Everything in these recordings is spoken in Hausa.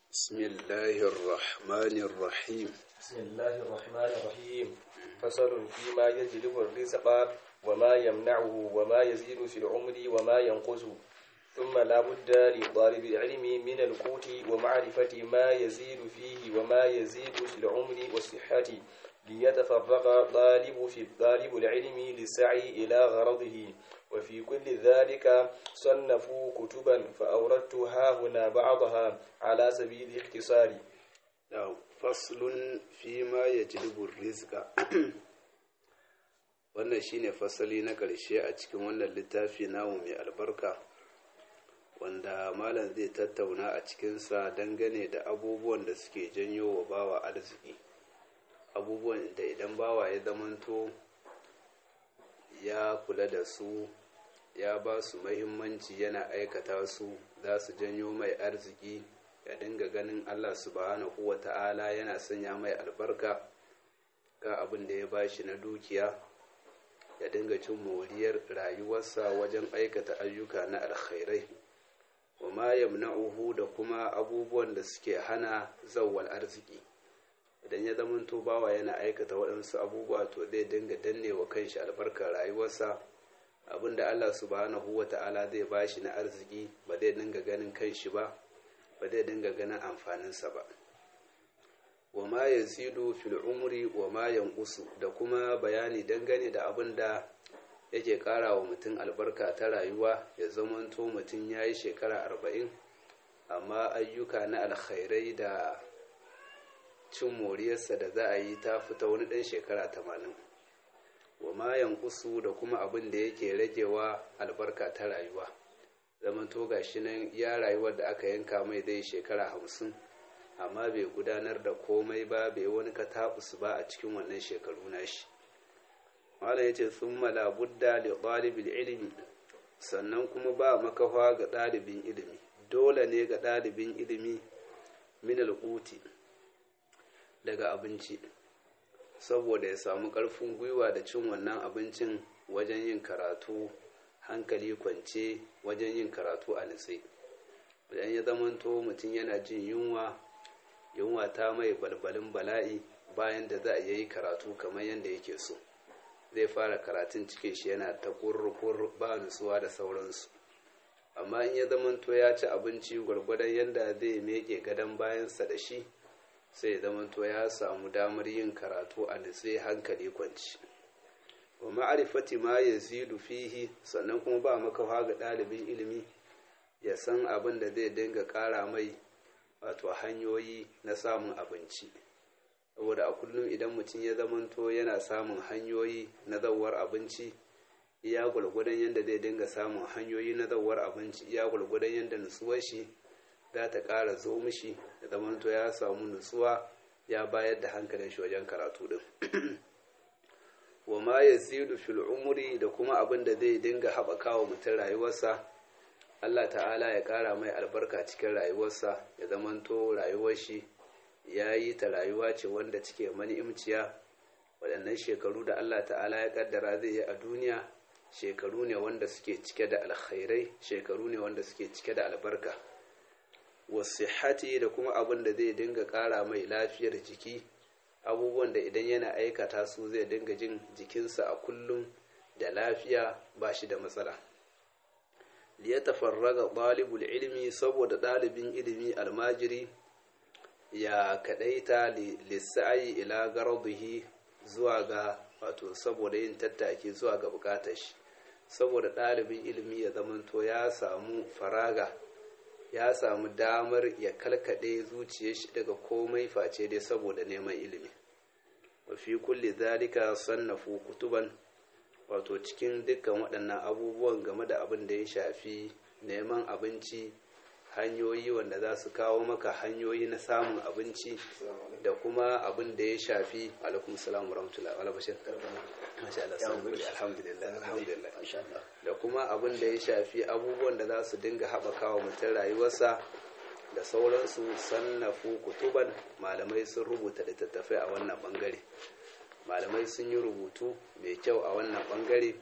بسم الله الرحمن الرحيم بسم الله الرحمن الرحيم فصل فيما يجلب الرزق وما يمنعه وما يزيد في العمر وما ينقص ثم لا بد لطالب العلم من القوت ومعرفة ما يزيد فيه وما يزيد في العمر والصحة ليتفرغ طالب في طالب العلم للسعي إلى غرضه وفي كل ذلك صنفوا كتبا فأوردتها هنا بعضها على سبيل الاختصار نعم فصل فيما يجلب الرزق wannan shine fasali na ƙarshe a cikin wannan littafi namu mai albarka wanda malam zai tattauna a cikinsa dangane da abubuwan da suke janyo wa bawa arziki abubuwan da idan bawa ya zamanto ya kula da su ya ba su mahimmanci yana aikata su za su janyo mai arziki ya dinga ganin allah subhanahu wa ta'ala yana sanya mai albarka ga abin da ya ba shi na dukiya ya dinga cin moriyar rayuwarsa wajen aikata ayyuka na alkhairai wa ma yamna'uhu da kuma abubuwan da suke hana zawwal arziki idan ya zamanto bawa yana aikata waɗansu abubuwa to zai dinga danne wa kanshi albarkar rayuwarsa abinda Allah subhanahu wa ta'ala zai bashi na arziki ba zai dinga ganin kanshi ba ba zai dinga ganin amfaninsa ba wa ma yazidu fil umri wa ma yanqusu da kuma bayani dangane da abin da yake kara wa mutum albarka ta rayuwa ya zamanto mutum ya yi shekara arba'in amma ayyuka na alkhairai da cin moriyarsa da za a yi ta fita wani ɗan shekara tamanin wa ma yankusu da kuma abin da yake ragewa albarka ta rayuwa zaman to gashi nan ya rayuwar da aka yanka mai zai shekara hamsin amma bai gudanar da komai ba bai wani katabus ba a cikin wannan shekaru nashi malam ya ce sun budda da ɗalibin ilimi sannan kuma ba makafa ga ɗalibin ilimi dole ne ga ɗalibin ilimi min alƙuti daga abinci saboda ya samu ƙarfin gwiwa da cin wannan abincin wajen yin karatu hankali kwance wajen yin karatu a nitse idan ya zamanto mutum yana jin yunwa yunwa ta mai balbalin bala'i bayan da za a yi karatu kamar yadda yake so zai fara karatun cikin shi yana ta kurkur ba nutsuwa da sauransu amma in ya zamanto ya ci abinci gwargwadon yadda zai meke gadon bayansa da shi sai zamanto ya samu damar yin karatu a nutse hankali kwanci wa ma'arifati ma ya zidu fihi sannan kuma ba makawa ga ɗalibin ilimi ya san abin da zai dinga ƙara mai wato hanyoyi na samun abinci saboda a kullum idan mutum ya zamanto yana samun hanyoyi na zawar abinci iya gwalgwadon yadda zai dinga samun hanyoyi na zawar abinci iya gwalgwadon yadda nutsuwar shi za ta ƙara zo mishi da zamanto ya samu nutsuwa ya bayar da hankalin shi wajen karatu din wa ma ya zidu fil umri da kuma abin da zai dinga haɓaka wa mutum rayuwarsa Allah ta'ala ya ƙara mai albarka cikin rayuwarsa ya zamanto rayuwar shi ya yi ta rayuwa ce wanda cike mani'imciya waɗannan shekaru da Allah ta'ala ya ƙaddara zai yi a duniya shekaru ne wanda suke cike da alkhairai shekaru ne wanda suke cike da albarka wasihati da kuma abin da zai dinga ƙara mai lafiyar jiki abubuwan da idan yana aikata su zai dinga jin jikinsa a kullum da lafiya ba shi da matsala liya tafarraga ɗalibul ilimi saboda ɗalibin ilimi almajiri ya kaɗaita lissa'ayi ila garduhi zuwa ga wato saboda yin tattaki zuwa ga bukatar shi saboda ɗalibin ilimi ya zamanto ya samu faraga ya samu damar ya kalkaɗe zuciyar shi daga komai face dai saboda neman ilimi wa fi kulli zalika sannafu kutuban wato cikin dukkan waɗannan abubuwan game da abin da ya shafi neman abinci hanyoyi wanda za su kawo maka hanyoyi na samun abinci da kuma abin da ya shafi alaikum salam wa rahmatullahi wa bashir masha Allah alhamdulillah alhamdulillah da kuma abin da ya shafi abubuwan da za su dinga haɓaka wa mutum rayuwarsa da sauransu sannafu kutuban malamai sun rubuta littattafai a wannan bangare malamai sun yi rubutu mai kyau a wannan bangare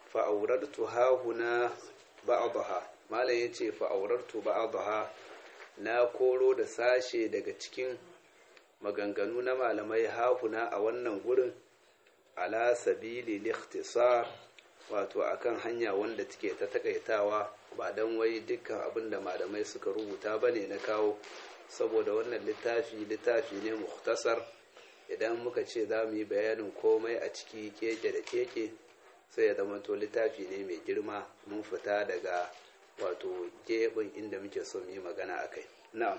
fa'aurartu hahuna ba'daha malam yace fa'aurartu ba'daha na koro da sashe daga cikin maganganu na malamai hafuna a wannan gurin ala sabili likhtisar wato akan hanya wanda take ta takaitawa ba don wai dukkan abin da malamai suka rubuta ba ne na kawo saboda wannan littafi littafi ne muhtasar idan muka ce za mu yi bayanin komai a ciki keke da keke sai ya zama to littafi ne mai girma mun fita daga wato geɓin inda muke so mu yi magana a kai na'am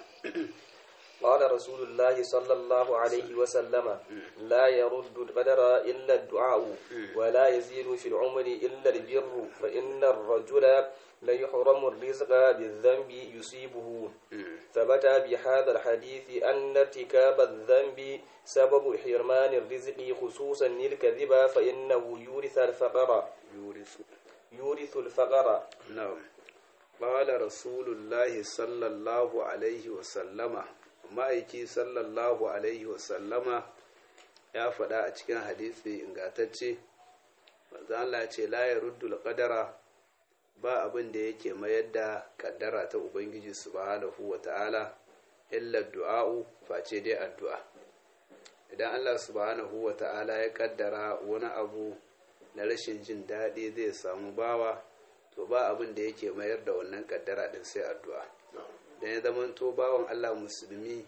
قال رسول الله صلى الله عليه وسلم لا يرد القدر إلا الدعاء ولا يزيد في العمر إلا البر فإن الرجل ليحرم الرزق بالذنب يصيبه ثبت بهذا الحديث أن ارتكاب الذنب سبب حرمان الرزق خصوصا الكذب فإنه يورث الفقر يورث يورث الفقر نعم قال رسول الله صلى الله عليه وسلم ma'aiki sallallahu alaihi wasallama ya faɗa a cikin hadisi ingatacce Allah ce la ya ruddul qadara ba abin da yake mayar da kaddara ta ubangiji subhanahu wa ta'ala illa du'a'u face dai addu'a idan Allah subhanahu wa ta'ala ya kaddara wani abu na rashin jin daɗi zai samu bawa to ba abin da yake mayar da wannan kaddara din sai addu'a da ya zamanto bawan Allah musulmi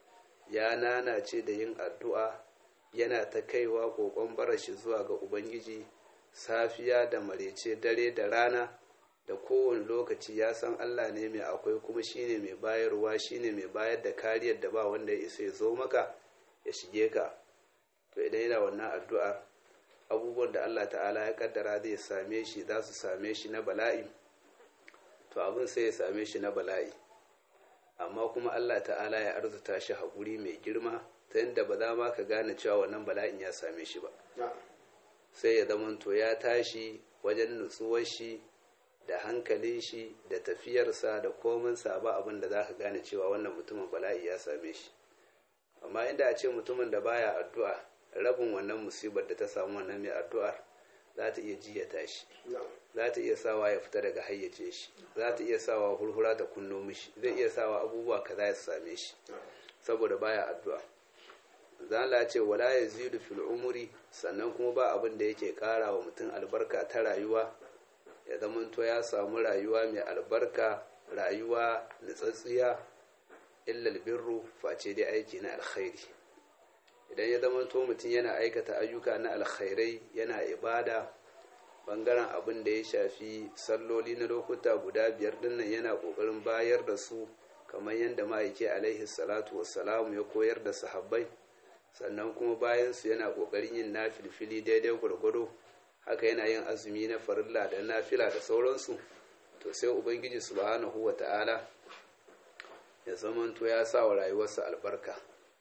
ya nanace da yin addu'a yana ta kaiwa kokon barashi zuwa ga Ubangiji safiya da marece dare da rana da kowane lokaci ya san Allah ne mai akwai kuma shine mai bayarwa shine mai bayar da kariyar da ba wanda ya isa ya zo maka ya shige ka to idan yana wannan addu'ar abubuwan da Allah ta'ala ya kaddara zai same shi za su same shi na bala'i to abin sai ya same shi na bala'i amma kuma Allah ta'ala ya arzuta shi haƙuri mai girma ta yadda ba za ma ka gane cewa wannan bala'in ya same shi ba sai ya zamanto ya tashi wajen nutsuwar shi da hankalin shi da tafiyarsa da kominsa ba abin da za ka gane cewa wannan mutumin bala'i ya same shi amma inda a ce mutumin da baya addu'a rabin wannan musibar da ta samu wannan mai addu'ar za ta iya jiya tashi za ta iya sawa ya fita daga hayyace shi za ta iya sawa hurhura ta kunno mishi zai iya sawa abubuwa kaza ya same shi saboda baya addu'a zala ce wala yazidu fil umri sannan kuma ba abin da yake kara wa mutum albarka ta rayuwa ya zamanto ya samu rayuwa mai albarka rayuwa nutsatsiya illa albirru face dai aiki na alkhairi idan ya zamanto mutum yana aikata ayyuka na alkhairai yana ibada bangaren abin da ya shafi salloli na lokuta guda biyar dinnan yana kokarin bayar da su kamar yadda ma'aiki alaihi salatu wassalamu ya koyar da sahabbai sannan kuma bayan su yana kokarin yin nafilfili daidai gwargwado haka yana yin azumi na farilla da nafila da sauransu to sai ubangiji subhanahu wa ta'ala ya zamanto ya sa wa rayuwarsa albarka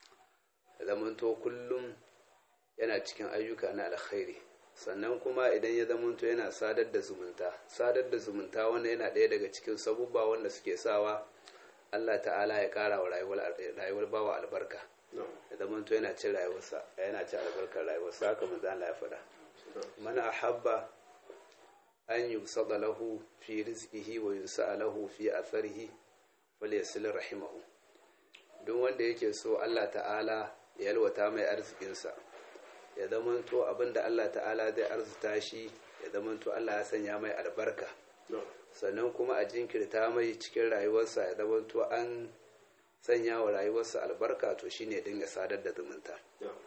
ya zamanto kullum yana cikin ayyuka na alkhairi sannan kuma idan ya zamanto yana sadar da zumunta sadar da zumunta wanda yana ɗaya daga cikin sabubba wanda suke sawa Allah ta'ala ya ƙara wa rayuwar bawa albarka ya zamanto yana cin rayuwarsa yana cin albarkar rayuwarsa haka manzo Allah ya faɗa man ahabba an yusada lahu fi rizqihi wa yunsa lahu fi atharihi falyasil rahimahu duk wanda yake so Allah ta'ala ya yalwata mai arzikinsa ya zamanto abinda Allah ta'ala zai arzuta shi ya zamanto Allah ya sanya mai albarka sannan kuma a jinkirta mai cikin rayuwarsa ya zamanto an sanya wa rayuwarsa albarka to shine dinga sadar da zumunta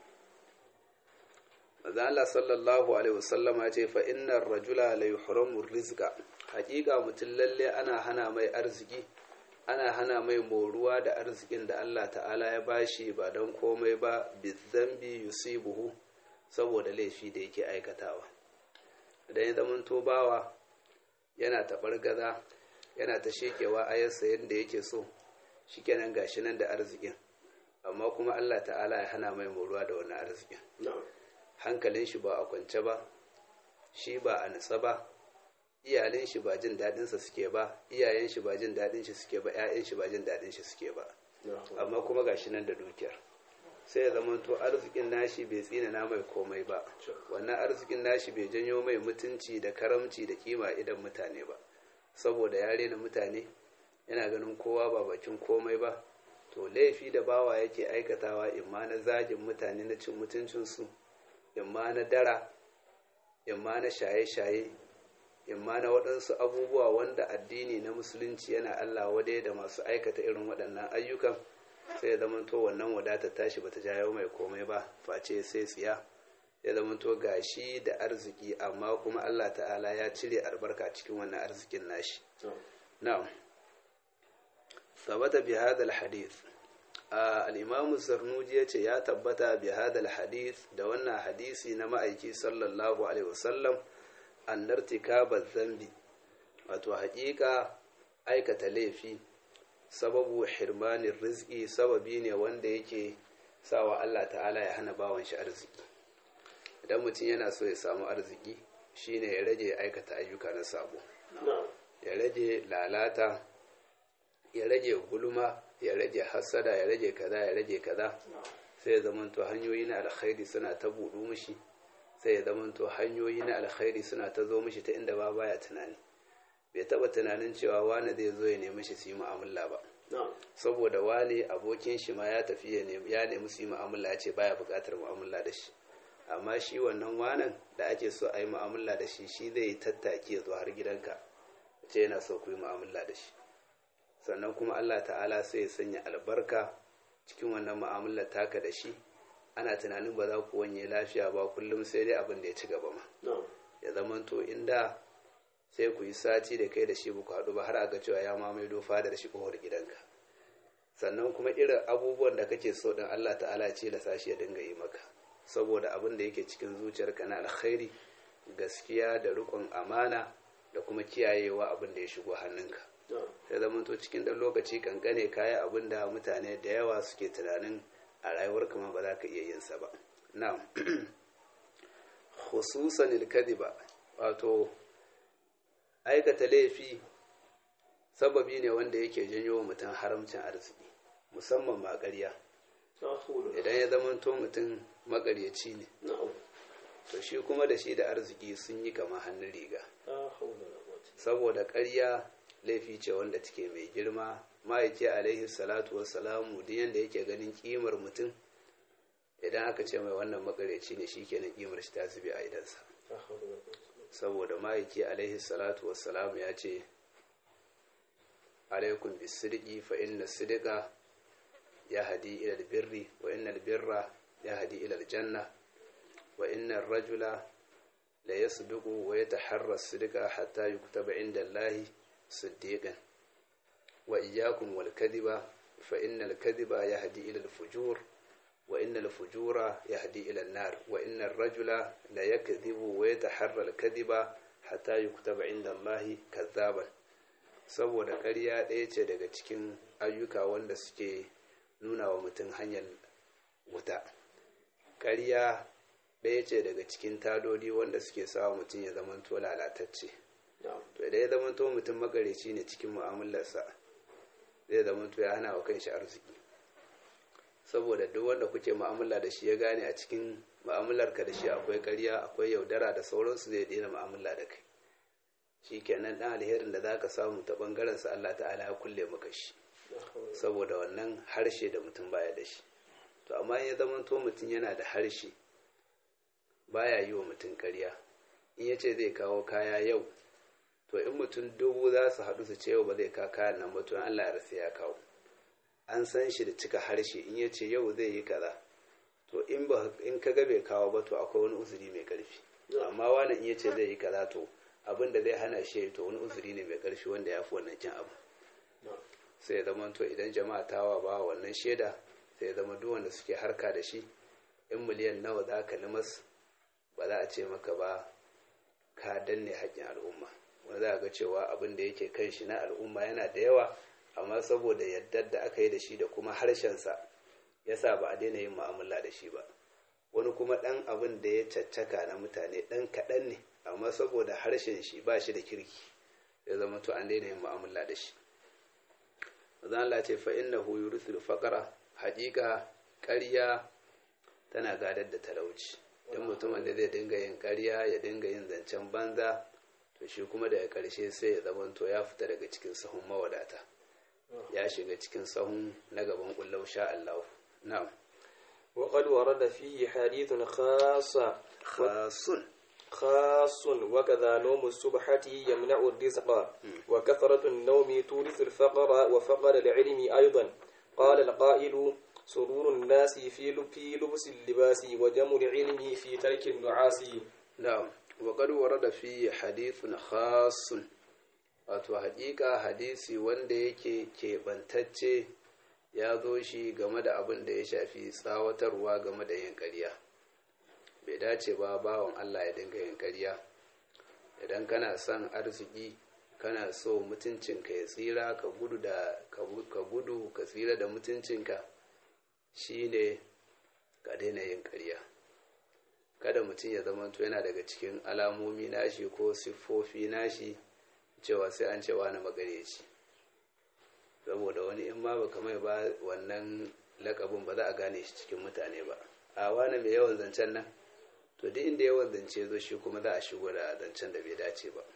maza Allah sallallahu alaihi wasallama ce fa innar rajula la yuhramu rizqa hakika mutum lalle ana hana mai arziki ana hana mai moruwa da arzikin da Allah ta'ala ya bashi ba don komai ba bizambi yusibuhu saboda laifi da yake aikatawa idan ya zama bawa yana taɓar gaza yana ta shekewa ayarsa yadda yake so shikenan gashi nan da arzikin amma kuma Allah ta'ala ya hana mai moruwa da wani arzikin hankalin shi ba a kwance ba shi ba a nutsa ba iyalin shi ba jin daɗinsa suke ba iyayen shi ba jin daɗin shi suke ba ƴaƴan shi ba jin daɗin shi suke ba amma kuma gashi nan da dukiyar sai ya zama to arzikin nashi bai tsina na mai komai ba wannan arzikin nashi bai janyo mai mutunci da karamci da kima idan mutane ba saboda ya rena mutane yana ganin kowa ba bakin komai ba to laifi da bawa yake aikatawa imma na zagin mutane na cin mutuncinsu imma na dara imma na shaye-shaye imma na waɗansu abubuwa wanda addini na musulunci yana Allah wadai da masu aikata irin waɗannan ayyukan sai ya zamanto wannan wadata tashi bata jawo mai komai ba face sai tsiya ya zamanto gashi da arziki amma kuma Allah ta'ala ya cire albarka cikin wannan arzikin nashi na'am sabata bi hadal hadith al-imamu zarnuji ya ce ya tabbata bi hadal hadith da wannan hadisi na ma'aiki sallallahu alaihi wasallam annartikaba zambi wato haƙiƙa aikata laifi sababu hirmanin rizki sababi ne wanda yake sawa Allah ta'ala ya hana bawan shi arziki idan mutum yana so ya samu arziki shine ya rage aikata ayyuka na sabo ya rage lalata ya rage gulma ya rage hasada ya rage kaza ya rage kaza sai ya zamanto hanyoyi na alkhairi suna ta buɗu mishi sai ya zamanto hanyoyi na alkhairi suna ta zo mishi ta inda ba baya tunani bai taba tunanin cewa wani zai zo ya nemi shi su yi mu'amala ba saboda wani abokin shi ma ya tafi ya nemi su yi mu'amala ya ce baya buƙatar mu'amala da shi amma shi wannan wanan da ake so a yi mu'amala da shi shi zai tattaki ya zo har gidanka ce yana so ku yi mu'amala da shi sannan kuma Allah ta'ala sai ya sanya albarka cikin wannan mu'amala taka da shi ana tunanin ba za ku wanye lafiya ba kullum sai dai abin da ya ci gaba ma ya zamanto inda sai ku yi sati da kai da shi ku haɗu ba har a ga cewa ya mamaye dofa da shi kohar gidanka sannan kuma irin abubuwan da kake so din Allah ta'ala ce da sashi ya dinga yi maka saboda abin da yake cikin zuciyarka na alkhairi gaskiya da rikon amana da kuma kiyayewa abin da ya shigo hannunka sai zamanto cikin ɗan lokaci kankane kaya abin da mutane da yawa suke tunanin a rayuwar kama ba za ka iya yin sa ba na'am khususan ilkadiba wato aikata laifi sababi ne wanda yake janyo wa mutum haramcin arziki musamman ma ƙarya idan ya zamanto mutum makaryaci ne to shi kuma da shi da arziki sun yi kama hannun riga saboda ƙarya laifi ce wanda take mai girma ma'aiki alaihi salatu wassalamu duk yanda yake ganin kimar mutum idan aka ce mai wannan makareci ne shi kenan kimar shi ta zube a idansa saboda ma'aiki alaihi salatu wassalamu ya ce alaikum bisirki fa inna sidika ya hadi ilal birri wa inna birra ya hadi ilal janna wa inna rajula la yasduqu wa yataharra sidika hatta yuktaba inda allahi صديقا وإياكم والكذب فإن الكذب يهدي إلى الفجور وإن الفجور يهدي إلى النار وإن الرجل لا يكذب ويتحرى الكذب حتى يكتب عند الله كذابا saboda ƙarya ɗaya ce daga cikin ayyuka wanda suke nuna wa mutum hanyar wuta ƙarya ɗaya ce daga cikin tadodi wanda suke sa mutum ya zamanto lalatacce to idan ya zama to mutum magareci ne cikin mu'amalarsa zai zama to ya hana wa kanshi arziki saboda duk wanda kuke mu'amala da shi ya gane a cikin mu'amalarka da shi akwai ƙarya akwai yaudara da sauransu zai daina mu'amala da kai shi kenan dan alherin da zaka samu ta bangaren sa Allah ta'ala ya kulle maka shi saboda wannan harshe da mutum baya da shi to amma ya zama to mutum yana da harshe baya yi wa mutum ƙarya in ya ce zai kawo kaya yau to in mutum dubu za su haɗu su ce yau ba zai ka kayan nan ba to Allah ya rasa ya kawo an san shi da cika harshe in ya ce yau zai yi kaza to in ba in ka ga bai kawo ba to akwai wani uzuri mai karfi amma wani in ya ce zai yi kaza to abin da zai hana shi to wani uzuri ne mai karfi wanda ya fi wannan kin abu sai ya zama to idan jama'a tawa ba wannan shaida sai ya zama duk wanda suke harka da shi in miliyan nawa za ka limas ba za a ce maka ba ka danne haƙƙin al'umma wanda za a ga cewa abin da yake kan shi na al'umma yana da yawa amma saboda yardar da aka yi da shi da kuma harshensa ya sa ba a daina yin mu'amala da shi ba wani kuma ɗan abin da ya caccaka na mutane ɗan kaɗan ne amma saboda harshen shi ba shi da kirki ya zama to an daina yin mu'amala da shi zan Allah ce fa innahu yurisul faqara haƙiƙa ƙarya tana gadar da talauci dan mutumin da zai dinga yin ƙarya ya dinga yin zancen banza to shi kuma daga ƙarshe sai ya zama to ya fita daga cikin sahun mawadata ya shiga cikin sahun na gaban kullau sha Allah na'am وقد ورد فيه حديث خاص khasun خاص وكذا نوم السبحة يمنع الرزق وكثرة النوم تورث الفقر وفقر العلم أيضا قال القائل سرور الناس في لب- في لبس اللباس وجم العلم في ترك النعاس na'am wa qad warada fi hadithun khasun wato haƙiƙa hadisi wanda yake keɓantacce ya zo shi game da abin da ya shafi tsawatarwa game da yin ƙarya bai dace ba bawan Allah ya dinga yin ƙarya idan kana son arziki kana so mutuncinka ya tsira ka gudu da ka gudu ka tsira da mutuncinka shine ka daina yin ƙarya kada mutum ya zama to yana daga cikin alamomi nashi ko siffofi nashi cewa sai an cewa na magareci saboda wani in ma baka mai ba wannan lakabin ba za a gane shi cikin mutane ba a wani mai yawan zancen nan to duk inda yawan zance zo shi kuma za a shigo da zancen da bai dace ba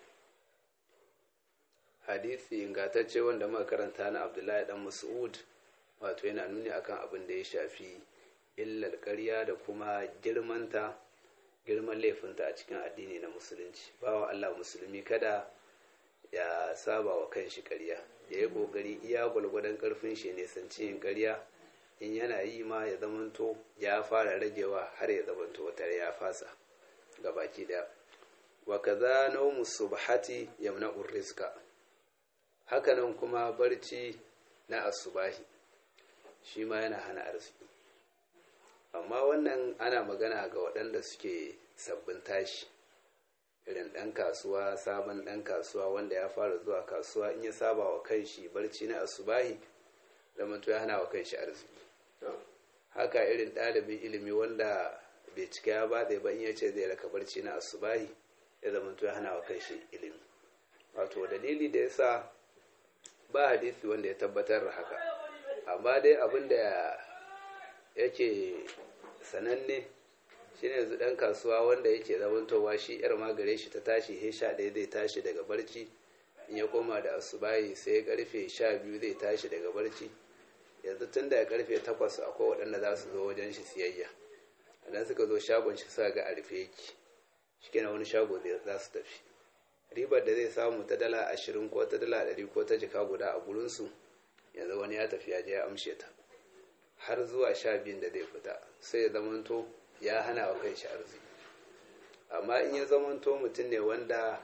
hadisi ingantacce wanda muka karanta na abdullahi dan mas'ud wato yana nuni akan abin da ya shafi illar ƙarya da kuma girmanta girman laifinta a cikin addini na musulunci bawa Allah musulmi kada ya saba wa kanshi ƙarya ya yi ƙoƙari iya gwalgwadon ƙarfin shi ne sanci yin ƙarya in yana yi ma ya zamanto ya fara ragewa har ya zamanto wata ya fasa ga baki ɗaya wa kaza nawmu subhati yamna'u rizqa hakanan kuma barci na asubahi shi ma yana hana arziki amma wannan ana magana ga waɗanda suke sabbin tashi irin ɗan kasuwa sabon ɗan kasuwa wanda ya fara zuwa kasuwa in ya saba wa kanshi barci na asubahi zamanto ya hana wa kanshi arziki haka irin ɗalibin ilimi wanda bai cika ya batse ba in ya ce zai raka barci na asubahi ya zamanto ya hana wa kanshi ilimi wato dalili da yasa ba hadisi wanda ya tabbatar da haka amma dai abin da yake sananne shine yanzu dan kasuwa wanda yake zamantowa shi yar magare shi ta tashi he sha ɗaya zai tashi daga barci in ya koma da asubahi sai karfe sha biyu zai tashi daga barci yanzu tun daga karfe takwas akwai waɗanda za su zo wajen shi siyayya idan suka zo shagon shi suka ga a rufe yake shi wani shago zai za su tafi ribar da zai samu ta dala ashirin ko ta dala ɗari ko ta jika guda a gurinsu yanzu wani ya tafi ya je ya amshe ta har zuwa sha biyun da zai fita sai ya zamanto ya hana wa kai shi arziki amma in ya zamanto mutum ne wanda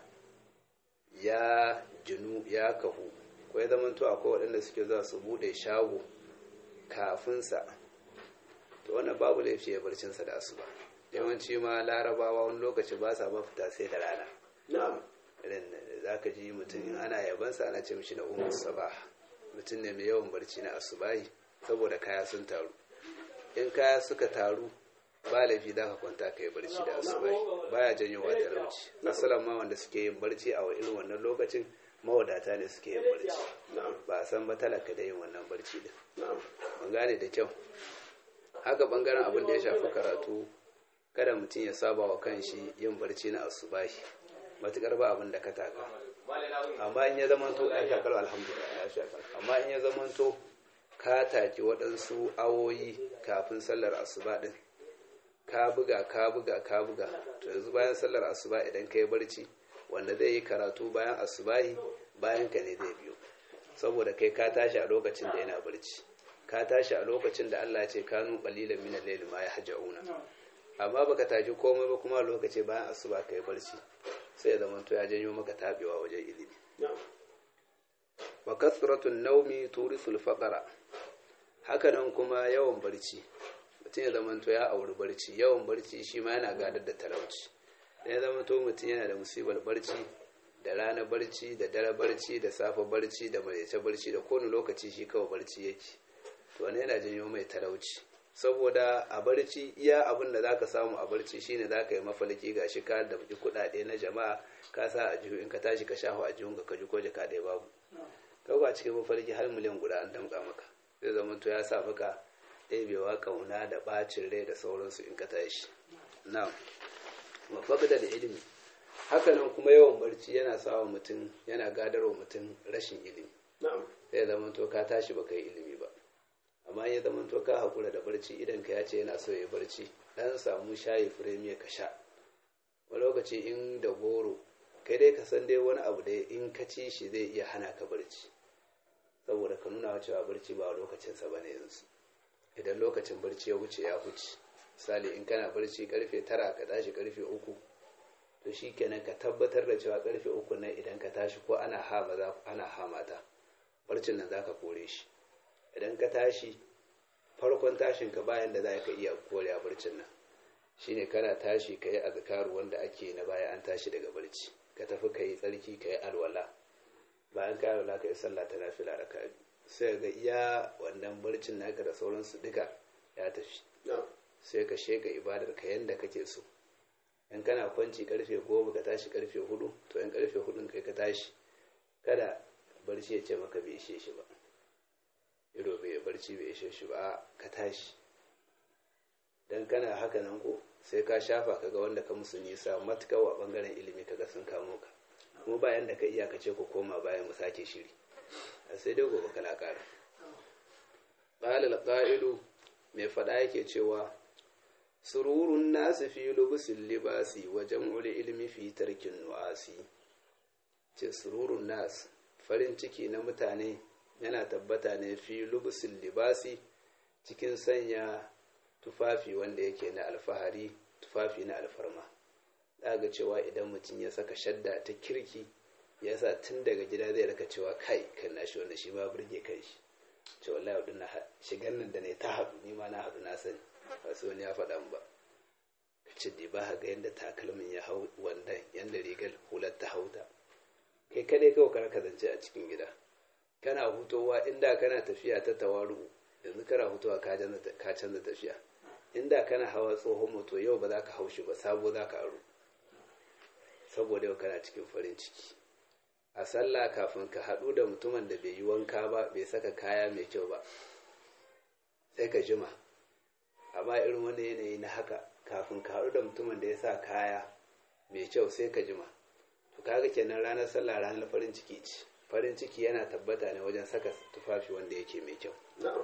ya jinu ya kahu ko ya zamanto akwai waɗanda suke zuwa su buɗe shago kafinsa to wannan babu laifi ya barcinsa da asuba yawanci ma larabawa wani lokaci ba sa ba fita sai da rana irin za ka ji mutum in ana yabansa ana ce mishi na umar sabah mutum ne mai yawan barci na asubahi saboda kaya sun taru in kaya suka taru ba laifi za ka kwanta ka yi barci da asubahi baya janyo wa talauci asalan ma wanda suke yin barci a irin wannan lokacin mawadata ne suke yin barci ba a san ba talaka da yin wannan barci din mun gane da kyau haka bangaren abin da ya shafi karatu kada mutum ya saba wa kanshi yin barci na asubahi matukar ba abin da ka taka amma in ya zamanto ya shakar alhamdulillah ya shakar amma in ya zamanto ka taki waɗansu awoyi kafin sallar asuba ɗin ka buga ka buga ka buga to yanzu bayan sallar asuba idan ka yi barci wanda zai yi karatu bayan asubahi bayan ka ne zai biyo saboda kai ka tashi a lokacin da yana barci ka tashi a lokacin da Allah ce kanu qalilan min al-layl ma yahja'una amma baka tashi komai ba kuma lokaci bayan asuba kai barci sai ya zama to ya janyo maka tabewa wajen ilimi wa kasratun naumi turisul faqara haka nan kuma yawan barci mutum ya zama to ya auri barci yawan barci shi ma yana gadar da talauci ya zama to mutum yana da musibar barci da rana barci da dare barci da safe barci da maraice barci da kowane lokaci shi kawai barci yake to wani yana janyo mai talauci saboda a barci iya abin da zaka samu a barci shine zaka yi mafalki ga shi ka da kuɗaɗe na jama'a ka sa a jihu in ka tashi ka shafa a jihun ka ji ko jaka ɗaya babu kawai cikin mafalki har miliyan guda an damƙa maka zai zama to ya sa maka ɗebewa ƙauna da ɓacin rai da sauransu in ka tashi na'am wa faqda da ilimi hakanan kuma yawan barci yana sawa mutum yana gadarwa mutum rashin ilimi sai ya zama to ka tashi ba ka yi ilimi ba amma ya zama to ka haƙura da barci idan ka ya ce yana so ya barci dan samu shayi firemiya ka sha wani lokaci in da goro kai dai ka san dai wani abu da in ka ci shi zai iya hana ka barci saboda ka nuna cewa barci ba lokacinsa ba ne yanzu idan lokacin barci ya wuce ya wuce misali in kana barci karfe tara ka tashi karfe uku to shi kenan ka tabbatar da cewa karfe uku nan idan ka tashi ko ana ha maza ana ha mata barcin nan zaka kore shi idan ka tashi farkon tashin ka bayan da za ka iya kore a barcin nan shine kana tashi ka yi azkaru wanda ake na baya an tashi daga barci ka tafi ka yi tsarki ka yi alwala bayan ka alwala ka yi sallah ta nafila da ka sai ga iya wannan barcin naka da sauransu duka ya tafi sai ka sheka ibadar ka yanda kake so in kana kwanci karfe goma ka tashi karfe hudu to in karfe hudun kai ka tashi kada barci ya ce maka bai ishe shi ba ido bai barci bai ishe shi ba ka tashi dan kana haka nan ko sai ka shafa kaga wanda ka musu nisa matuƙa a bangaren ilimi kaga sun kamo ka kuma bayan da ka iya ka ce ku koma bayan mu sake shiri sai dai gobe kana ƙara qala al mai faɗa yake cewa sururun nasu fi lubusin libasi wa jam'ul ilmi fi tarkin nu'asi ce sururun nasu farin ciki na mutane yana tabbata ne fi lubusin libasi cikin sanya tufafi wanda yake na alfahari tufafi na alfarma ga cewa idan mutum ya saka shadda ta kirki ya sa tun daga gida zai raka cewa kai kan nashi wanda shi ma burge kai shi ce wallahi wadda na shigan nan da ne ta haɗu ni ma na haɗu na sani ba su wani ya faɗa ba ka ce da ba ga yadda takalmin ya hau wandan yadda rigar hular ta hauta kai kadai kawai kar ka zance a cikin gida kana hutowa inda kana tafiya ta tawaru yanzu kana hutowa ka canza tafiya inda kana hawa tsohon moto yau ba za ka haushi ba sabo za ka aro saboda yau kana cikin farin ciki a sallah kafin ka haɗu da mutumin da bai yi wanka ba bai saka kaya mai kyau ba sai ka jima amma irin wanda yanayi na haka kafin ka haɗu da mutumin da ya sa kaya mai kyau sai ka jima to kaga kenan ranar sallah ranar farin ciki ce farin ciki yana tabbata ne wajen saka tufafi wanda yake mai kyau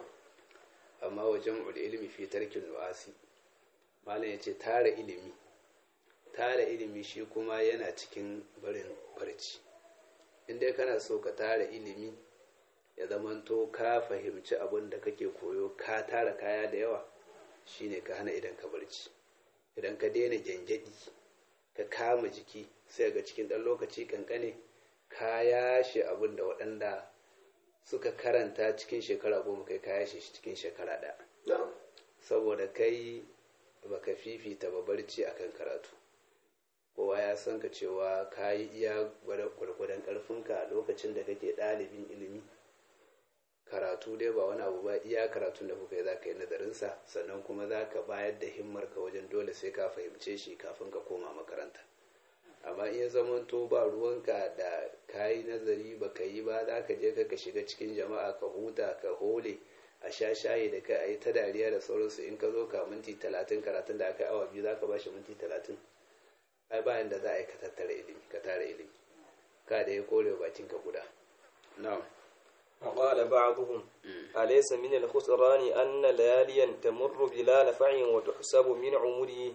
amma wajen ilimi fi tarkin nu'asi malam ya ce tara ilimi tara ilimi shi kuma yana cikin barin barci inda kana so ka tara ilimi ya zamanto ka fahimci abin da kake koyo ka tara kaya da yawa shine ka hana idan ka barci idan ka daina gyangyaɗi ka kama jiki sai ga cikin ɗan lokaci kankane ka yashe abin da waɗanda suka karanta cikin shekara goma kai ka yashe shi cikin shekara ɗaya saboda kai baka fifita ba barci akan karatu kowa ya san ka cewa ka yi iya gwargwadon ƙarfinka lokacin da kake ɗalibin ilimi karatu dai ba wani abu ba iya karatun da kuka yi za ka yi nazarinsa sannan kuma za ka bayar da himmarka wajen dole sai ka fahimce shi kafin ka koma makaranta amma in ya zamanto ba ruwanka da ka yi nazari ba ka yi ba za ka je ka shiga cikin jama'a ka huta ka hole a sha shayi da ka yi ta dariya da sauransu in ka zo ka minti talatin karatun da aka yi awa biyu za ka ba shi minti talatin ai bayan da za a yi ka tattara ilimi ka tara ilimi ka da ya kore bakin ka guda na'am وقال بعضهم أليس من الخسران أن لياليا تمر بلا نفع وتحسب من عمره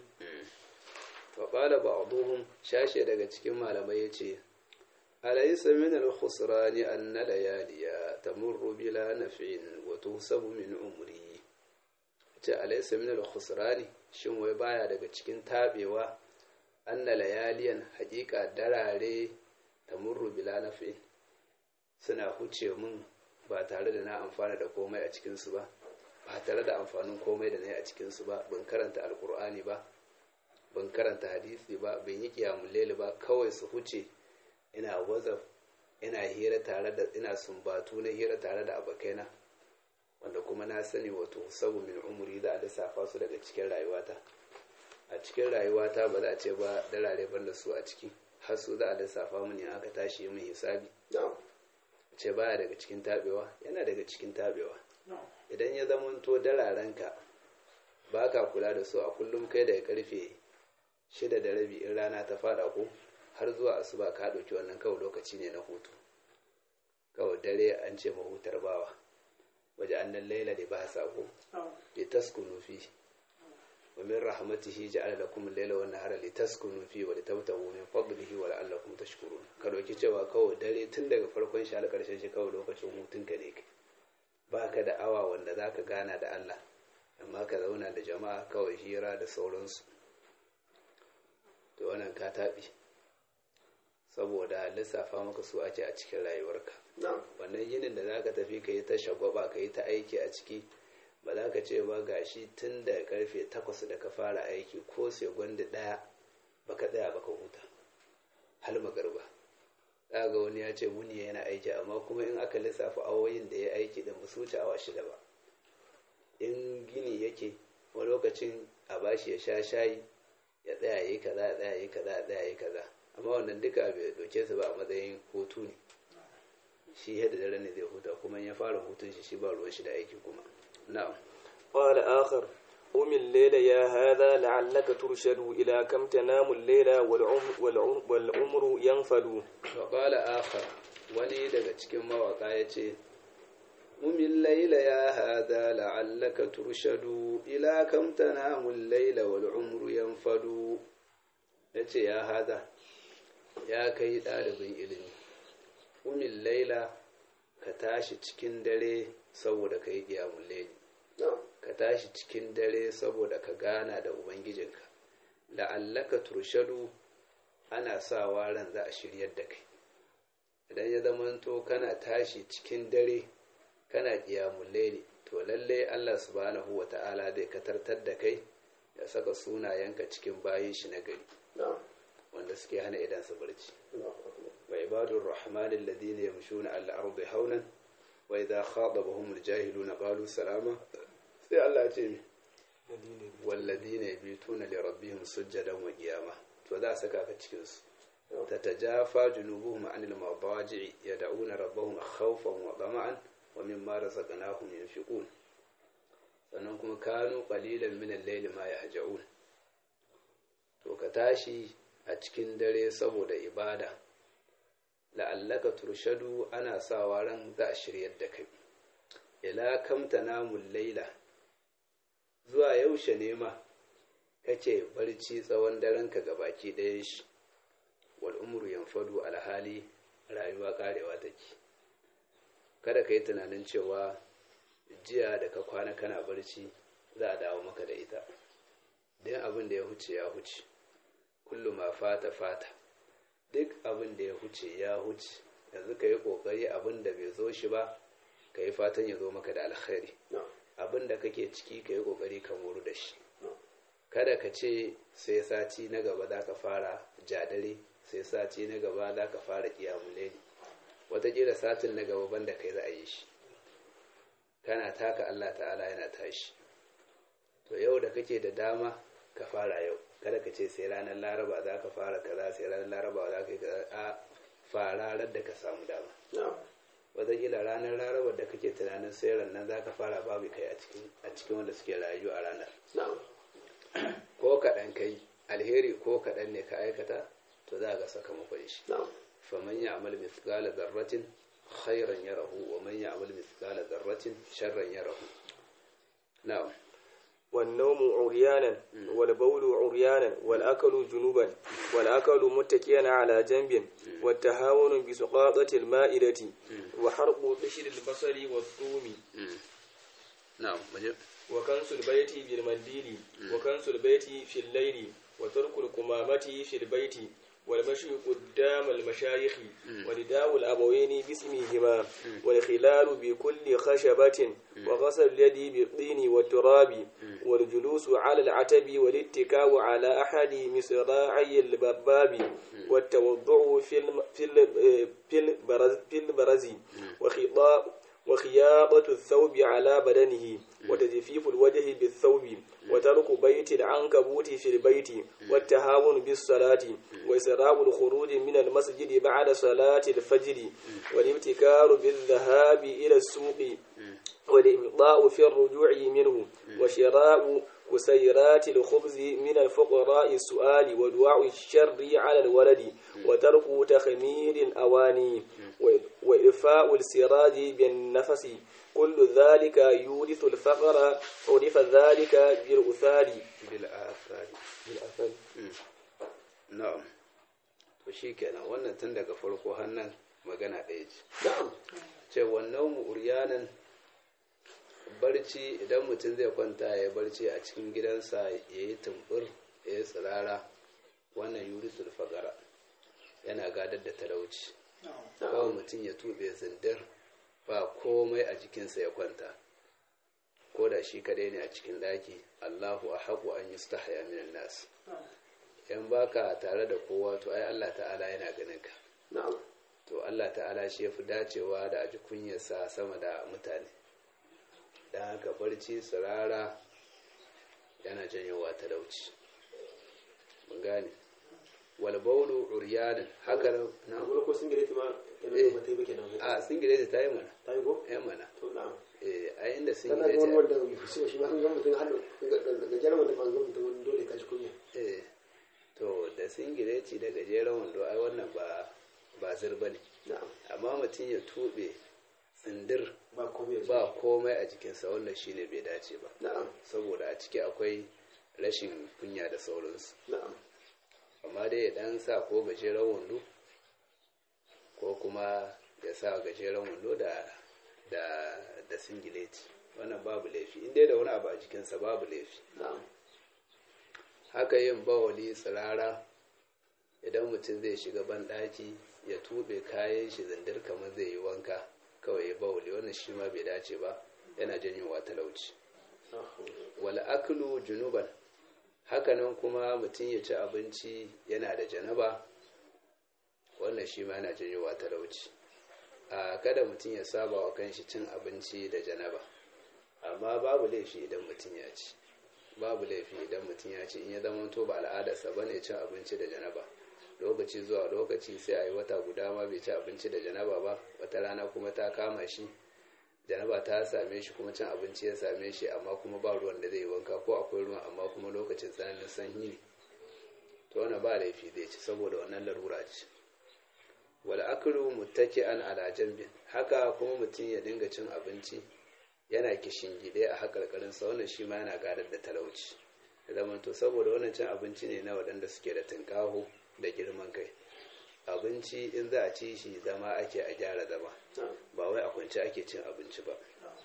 وقال بعضهم شاشة daga cikin malamai yace أليس من الخسران أن لياليا تمر بلا نفع وتحسب من عمره ce alaysa min al-khusrani shin wai baya daga cikin tabewa anna layaliyan haƙiƙa darare tamurru bila naf'in suna huce mun ba tare da na amfana da komai a cikinsu ba ba tare da amfanin komai da na yi a cikinsu ba ban karanta alkur'ani ba ban karanta hadisi ba ban yi kiyamun lele ba kawai su huce ina wazaf ina hira tare da ina sumbatu na hira tare da abokaina wanda kuma na sani wato sabu min umuri za a lissafa su daga cikin rayuwata a cikin rayuwata ba za a ce ba dalare ban da su a ciki har su za a lissafa mu ne aka tashi min hisabi ce baya daga cikin tabewa yana daga cikin tabewa idan ya zamanto dalarenka ba ka kula da su a kullum kai daga karfe shida da rabi in rana ta fada ko har zuwa asuba ka ɗauki wannan kawai lokaci ne na hutu kawai dare an ce mahutar bawa waje annan laila da ba sa ko li taskunu fi wa min rahmatihi ja'ala lakum al-laila wan nahara li taskunu fi wa li tabtaghu min fadlihi wa la'allakum tashkurun ka dauki cewa kawai dare tun daga farkon shi har karshen shi kawai lokacin hutun ka ne baka da awa wanda zaka gana da Allah amma ka zauna da jama'a kawai hira da sauransu to wannan ka taɓi saboda lissafa maka su ake a cikin rayuwarka wannan yinin da za ka tafi ka yi ta shagwaba ka yi ta aiki a ciki ba za ka ce ba gashi tun da karfe takwas da ka fara aiki ko sai gwanda ɗaya ba ka tsaya ba ka huta hal magarba za ga wani ya ce wuni yana aiki amma kuma in aka lissafa awoyin da ya aiki da ba su wuce awa shida ba in gini yake wani lokacin a bashi ya sha shayi ya tsaya yi kaza ya tsaya yi kaza ya tsaya yi kaza amma wannan duka bai doke su ba a matsayin hutu ne shi yadda dare ne zai huta kuma ya fara hutun shi shi ba ruwan shi da aiki kuma na'am قال آخر قم الليل يا هذا لعلك ترشد إلى كم تنام الليل والعمر, والعمر, والعمر ينفد وقال آخر wani daga cikin mawaka ya ce mumin laila ya hada la'allaka turshadu ila kam tanamul laila wal umru yanfadu yace ya hada ya kai ɗalibin ilimi mumin laila ka tashi cikin dare saboda ka yi ƙiyamun laili ka tashi cikin dare saboda ka gana da ubangijinka la'allaka turshadu ana sawa ran za a shiryar da kai idan ya zamanto kana tashi cikin dare kana ƙiyamun laili to lallai Allah subhanahu wa ta'ala zai katartar da kai ya saka sunayenka cikin bayin shi na gari wanda suke hana idan su barci wa ibadur rahmanin ladina yamshuna al ardi haunan wa idha khatabahum al jahiluna qalu salama sai Allah ya ce mi walladina yabituna li rabbihim sujjadan wa qiyama to za saka ka cikin su تتجافى جنوبهم عن المضاجع يدعون ربهم خوفا وطمعا ومما رزقناهم ينفقون sannan kuma kanu qalilan min al-layli ma yahja'un to ka tashi a cikin dare saboda ibada la'allaka turshadu ana sawa ran za a shiryar da kai ila kam tanamul layla zuwa yaushe ne ma kake barci tsawon daren ka gabaki ɗayan shi wal umru yanfadu alhali rayuwa karewa take kada ka yi tunanin cewa jiya da ka kwana kana barci za a dawo maka da ita don abin da ya huce ya huce kullum ma fata fata duk abin da ya huce ya huce yanzu ka yi kokari abin da bai zo shi ba ka yi fatan ya zo maka da alkhairi abin da kake ciki ka yi kokari ka moru da shi kada ka ce sai sati na gaba za ka fara jadare sai sati na gaba za ka fara kiyamule ne watakila satin na gaba banda kai za a yi shi kana taka Allah ta'ala yana tashi to yau da kake da dama ka fara yau kada ka ce sai ranar laraba za ka fara kaza sai ranar laraba za ka yi kaza a fararar da ka samu dama watakila ranar laraba da kake tunanin sai nan za ka fara babu kai a cikin wanda suke rayu a ranar ko kaɗan kai alheri ko kaɗan ne ka aikata to za ga sakamakon shi faman ya amal mithqala dharratin khairan yarahu wa man ya amal mithqala dharratin sharran yarahu na'am والنوم عريانا والبول عريانا والأكل جنوبا والأكل متكئا على جنب والتهاون بسقاطة المائدة وحرق بشر البصر والثوم نعم وكنس البيت بالمنديل وكنس البيت في الليل وترك القمامة في البيت والمشي قدام المشايخ ونداء الأبوين باسمهما والخلال بكل خشبة وغسل اليد بالطين والتراب والجلوس على العتب والاتكاء على أحد مصراعي الباب والتوضع في الم... في ال... في البرز, في البرز وخطاب وخياطة الثوب على بدنه وتجفيف الوجه بالثوب وترك بيت العنكبوت في البيت والتهاون بالصلاة وإسراء الخروج من المسجد بعد صلاة الفجر والابتكار بالذهاب إلى السوق والإبطاء في الرجوع منه وشراء وسيرات الخبز من الفقراء السؤال ودعاء الشر على الولد وترك تخمير الأواني وإرفاء السراج بالنفس كل ذلك يورث الفقر عرف ذلك بالأثار bil'afari بالأثار na'am to shikenan wannan tun daga farko hannun magana ɗaya ce na'am ce wannan mu uryanan barci idan mutum zai kwanta ya barci a cikin gidansa ya yi tumbur ya yi tsirara wannan yuritul fagara yana gadar da talauci kawai mutum ya tuɓe zindir ba komai a jikinsa ya kwanta ko da shi kadai ne a cikin daki allahu a haƙu an yi stahaya minan nasu yan baka tare da kowa to ai allah ta'ala yana ganin ka na'am to Allah ta'ala shi ya fi dacewa da aji kunyarsa sama da mutane don haka barci tsirara yana janyowa talauci mun gane walbaulu uryanin haka nan na amma ko sun gare ta ma ta Eh. nan ba ta yi ba kenan a singileti ta yi mana ta yi ko ya mana to na'am eh a inda dan na ga wani singileti wanda bai so shi ma kan ga mutum har da gajeren wanda ban ga mutum wani dole ka ji kunya eh to da singileti da gajeren wando ai wannan ba ba zirba ne na'am amma mutum ya tuɓe tsindir ba komai ba komai a jikinsa wannan shine bai dace ba na'am saboda a ciki akwai rashin kunya da sauransu na'am amma dai ya dan sa ko gajeren wando ko kuma ya sa gajeren wando da da da singileti wannan babu laifi inda da wani abu a jikinsa babu laifi na'am haka yin bawali tsirara idan mutum zai shiga banɗaki ya tuɓe kayan shi zindir kamar zai yi wanka kawai ya bawali wannan shi ma bai dace ba yana janyowa talauci wal aklu junuban hakanan kuma mutum ya ci abinci yana da janaba wannan shi ma yana janyowa talauci a kada mutum ya saba wa kanshi cin abinci da janaba amma babu laifi idan mutum ya ci babu laifi idan mutum ya ci in ya zama to ba al'adarsa ba ne cin abinci da janaba lokaci zuwa lokaci sai a yi wata guda ma bai ci abinci da janaba ba wata rana kuma ta kama shi janaba ta same shi kuma cin abinci ya same shi amma kuma ba ruwan da zai yi wanka ko akwai ruwan amma kuma lokacin tsananin sanyi ne to wannan ba laifi zai ci saboda wannan larura ce wal aklu muttaki'an ala janbin haka kuma mutum ya dinga cin abinci yana kishin gide a hakarkarinsa wannan shi ma yana gadar da talauci da zamanto saboda wannan cin abinci ne na waɗanda suke da tunƙaho da girman kai abinci in za a ci shi zama ake a gyara zama ba wai a kwance ake cin abinci ba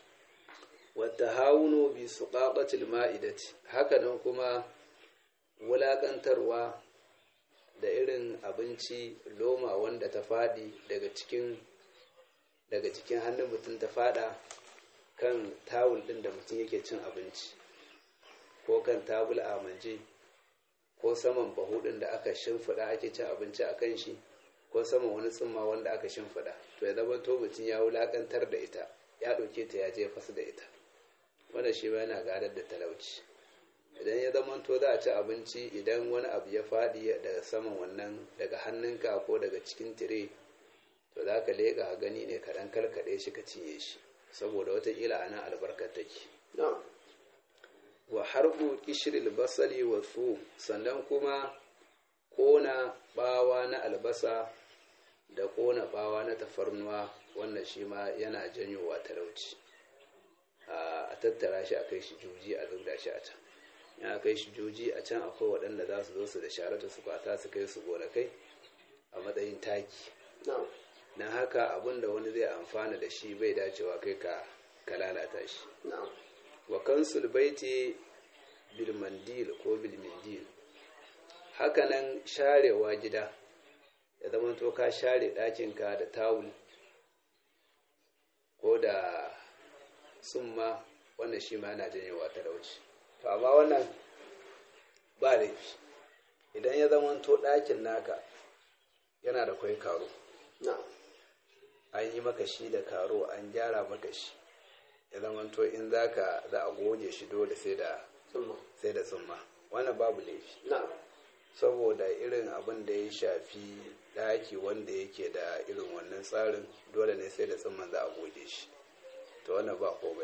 wata haunu bi su ƙaƙatil ma'idati hakanan kuma wulaƙantarwa da irin abinci loma wanda ta faɗi daga cikin daga cikin hannun mutum ta faɗa kan tawul ɗin da mutum yake cin abinci ko kan tabul a manje ko saman bahu ɗin da aka shimfiɗa ake cin abinci a kan shi ko saman wani tsumma wanda aka shimfiɗa to ya zama to mutum ya wulaƙantar da ita ya ɗauke ta ya je fasu da ita wanda shi ma yana gadar da talauci idan ya zama to za a ci abinci idan wani abu ya faɗi daga saman wannan daga hannunka ko daga cikin tire to za ka leƙa gani ne kaɗan karkaɗe shi ka cinye shi saboda watakila a nan albarkar take na'am wa harbu kishiril basali wa su sannan kuma kona bawa na albasa da kona bawa na tafarnuwa wannan shi ma yana janyowa talauci a tattara shi a kai shi juji a zubda shi a can ya kai shi juji a can akwai waɗanda za su zo su da sharata su kwata su kai su gonakai a matsayin taki na'am na haka abin da wani zai amfana da shi bai dacewa kai ka ka lalata shi na'am wa kansul baiti bil mandil ko bil mindil hakanan sharewa gida ya zama to ka share ɗakinka da tawul ko da summa wannan shi ma yana janyewa talauci to amma wannan ba laifi idan ya zama to ɗakin naka yana da kwai karo na'am an yi maka shi da karo an gyara maka shi ya zama to in zaka za a goge shi dole sai da tsumma sai da tsumma wannan babu laifi na'am saboda irin abin da ya shafi daki wanda yake da irin wannan tsarin dole ne sai da tsumman za a goge shi to wannan ba komai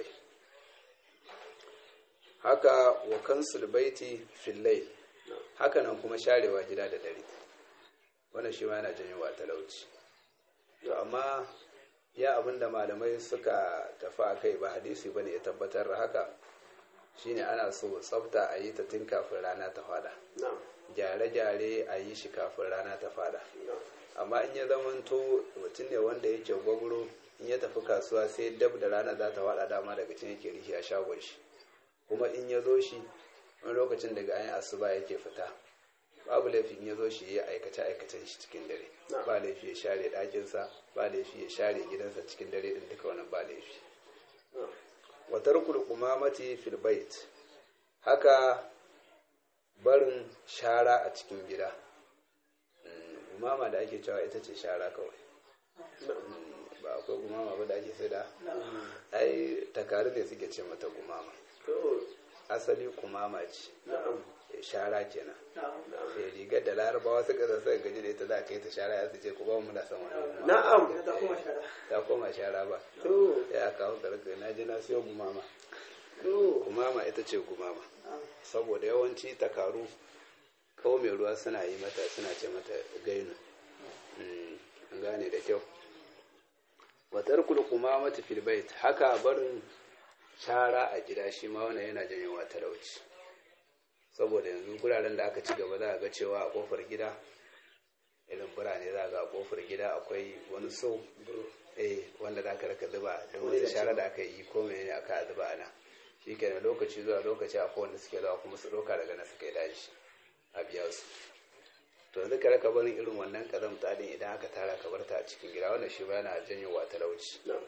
haka wa kansul baiti fillai haka nan kuma sharewa gida da dare wannan shi ma yana janyowa talauci to amma ya abinda malamai suka tafi a kai ba hadisi bane ya tabbatar da haka shine ana so tsafta a yi ta tun kafin rana ta fada na'am gyare-gyare a yi shi kafin rana ta fada na'am amma in ya zamanto mutum ne wanda yake gwagwaro in ya tafi kasuwa sai dab da rana za ta wada dama daga can yake rishi a shagon shi kuma in ya zo shi wani lokacin daga ayin asuba yake fita babu laifi in ya zo shi ya aikace aikacen shi cikin dare ba laifi ya share ɗakinsa ba laifi ya share gidansa cikin dare din duka wannan ba laifi na'am wa tarkul qumamati fil bait haka barin shara a cikin gida Mm, gumama da ake cewa ita ce shara kawai Mm, ba akwai gumama ba da ake sai da ai takaru ne suke ce mata gumama to asali kumama ce na'am Eh, shara kenan na'am Eh, rigar da larabawa suka zasa gaji da ita za ka yi ta shara ya su ce ku ba mu na san wani gumama na'am ta koma shara ba to ya kawo karfe na je na siyo gumama to gumama ita ce gumama saboda yawanci takaru kawo mai ruwa suna yi mata suna ce mata gainu Mm, an gane da kyau watar kulkuma mata filbait haka barin shara a gida shi ma wannan yana janyowa talauci saboda yanzu guraren da aka ci gaba za a ga cewa a kofar gida irin birane za a ga a kofar gida akwai wani so eh wanda za ka raka zuba da wani shara da aka yi ko mene aka zuba ana shi kenan lokaci zuwa lokaci akwai wanda suke zuwa kuma su ɗauka daga na suka yi daji a biya su to yanzu ka raka barin irin wannan kazamta din idan aka tara ka barta a cikin gida wannan shi ba yana janyowa talauci na'am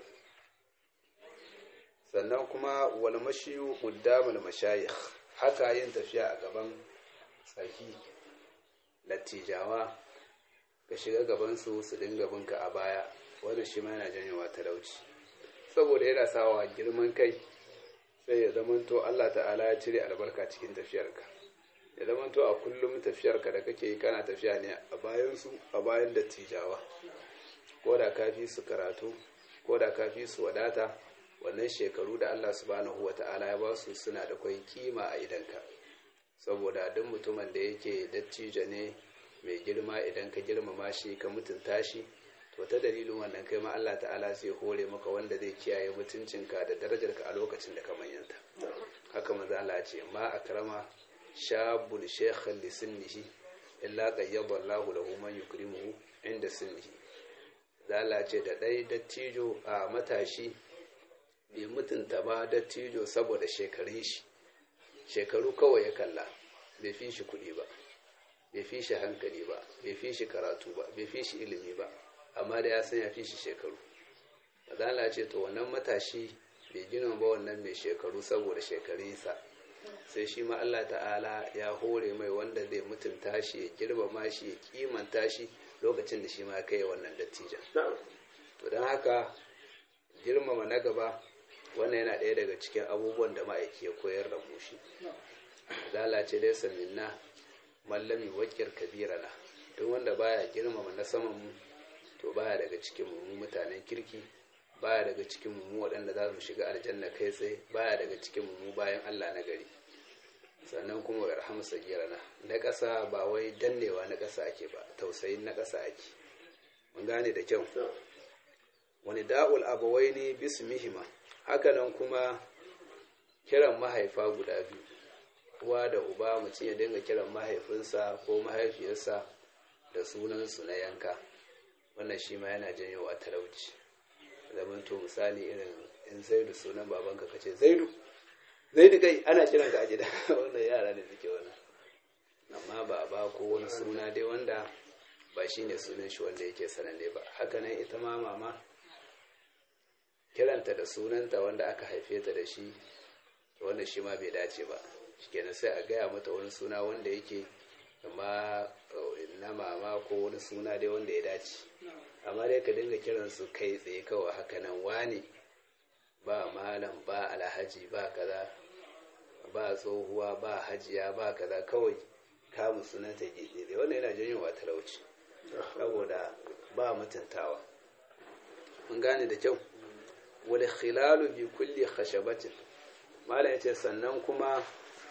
sannan kuma wal mashiyu qaddamul mashayikh haka yin tafiya a gaban tsaki lattijawa ka shiga gaban su su dinga binka a baya wannan shi ma yana janyowa talauci saboda yana sawa girman kai sai ya zamanto Allah ta'ala ya cire albarka cikin tafiyarka ya zamanto a kullum tafiyarka da kake yi kana tafiya ne a bayan su a bayan dattijawa ko da ka fi su karatu ko da ka fi su wadata wannan shekaru da Allah subhanahu wa ta'ala ya ba su suna da kwai kima a idanka saboda duk mutumin da yake dattijo ne mai girma idan ka girmama shi ka mutunta shi to ta dalilin wannan kai ma Allah ta'ala zai hore maka wanda zai kiyaye mutuncinka da darajarka a lokacin da ka manyanta haka maza Allah ce ma akrama shabun shekhan li sinnihi illa qayyada Allahu lahu man yukrimuhu inda sinnihi zala ce da ɗai dattijo a matashi bai mutunta ba dattijo saboda shekarun shi shekaru kawai ya kalla bai fi shi kuɗi ba bai fi shi hankali ba bai fi shi karatu ba bai fi shi ilimi ba amma da ya san ya fi shi shekaru zala ce to wannan matashi bai gina ba wannan mai shekaru saboda shekarunsa sai shi ma Allah ta'ala ya hore mai wanda zai mutunta shi ya girmama shi ya kimanta shi lokacin da shi ma kai wannan dattijan na'am to don haka girmama na gaba wannan yana ɗaya daga cikin abubuwan da ma'aiki ya koyar da mu shi lalace dai saminna mallami wakil kabirana duk wanda baya girmama na saman mu to baya daga cikin mu mutanen kirki baya daga cikin mu waɗanda za su shiga aljanna kai tsaye baya daga cikin mu bayan Allah na gari sannan kuma wa yarhamu sagirana na ƙasa ba wai dannewa na ƙasa ake ba tausayin na ƙasa ake mun gane da kyau wani da'ul abawaini bismihima hakanan kuma kiran mahaifa guda biyu uwa da uba mutum ya dinga kiran mahaifinsa ko mahaifiyarsa da sunansu na yanka wannan shi ma yana janyowa talauci zaman to misali irin in zaidu sunan babanka ka ce zaidu zaidu kai ana kiran ka a gida wannan yara ne suke wannan amma baba ko wani suna dai wanda ba shi ne sunan shi wanda yake sananne ba hakanan ita ma mama kiranta da sunanta wanda aka haife ta da shi wanda shi ma bai dace ba shikenan sai a gaya mata wani suna wanda yake amma na mama ko wani suna dai wanda ya dace amma dai ka dinga kiransu kai tsaye kawai hakanan wani ba malam ba alhaji ba kaza ba tsohuwa ba hajiya ba kaza kawai kamun sunanta gidi wannan yana janyowa talauci saboda ba mutuntawa mun gane da kyau wal khilalu bi kulli khashabatin malam yace sannan kuma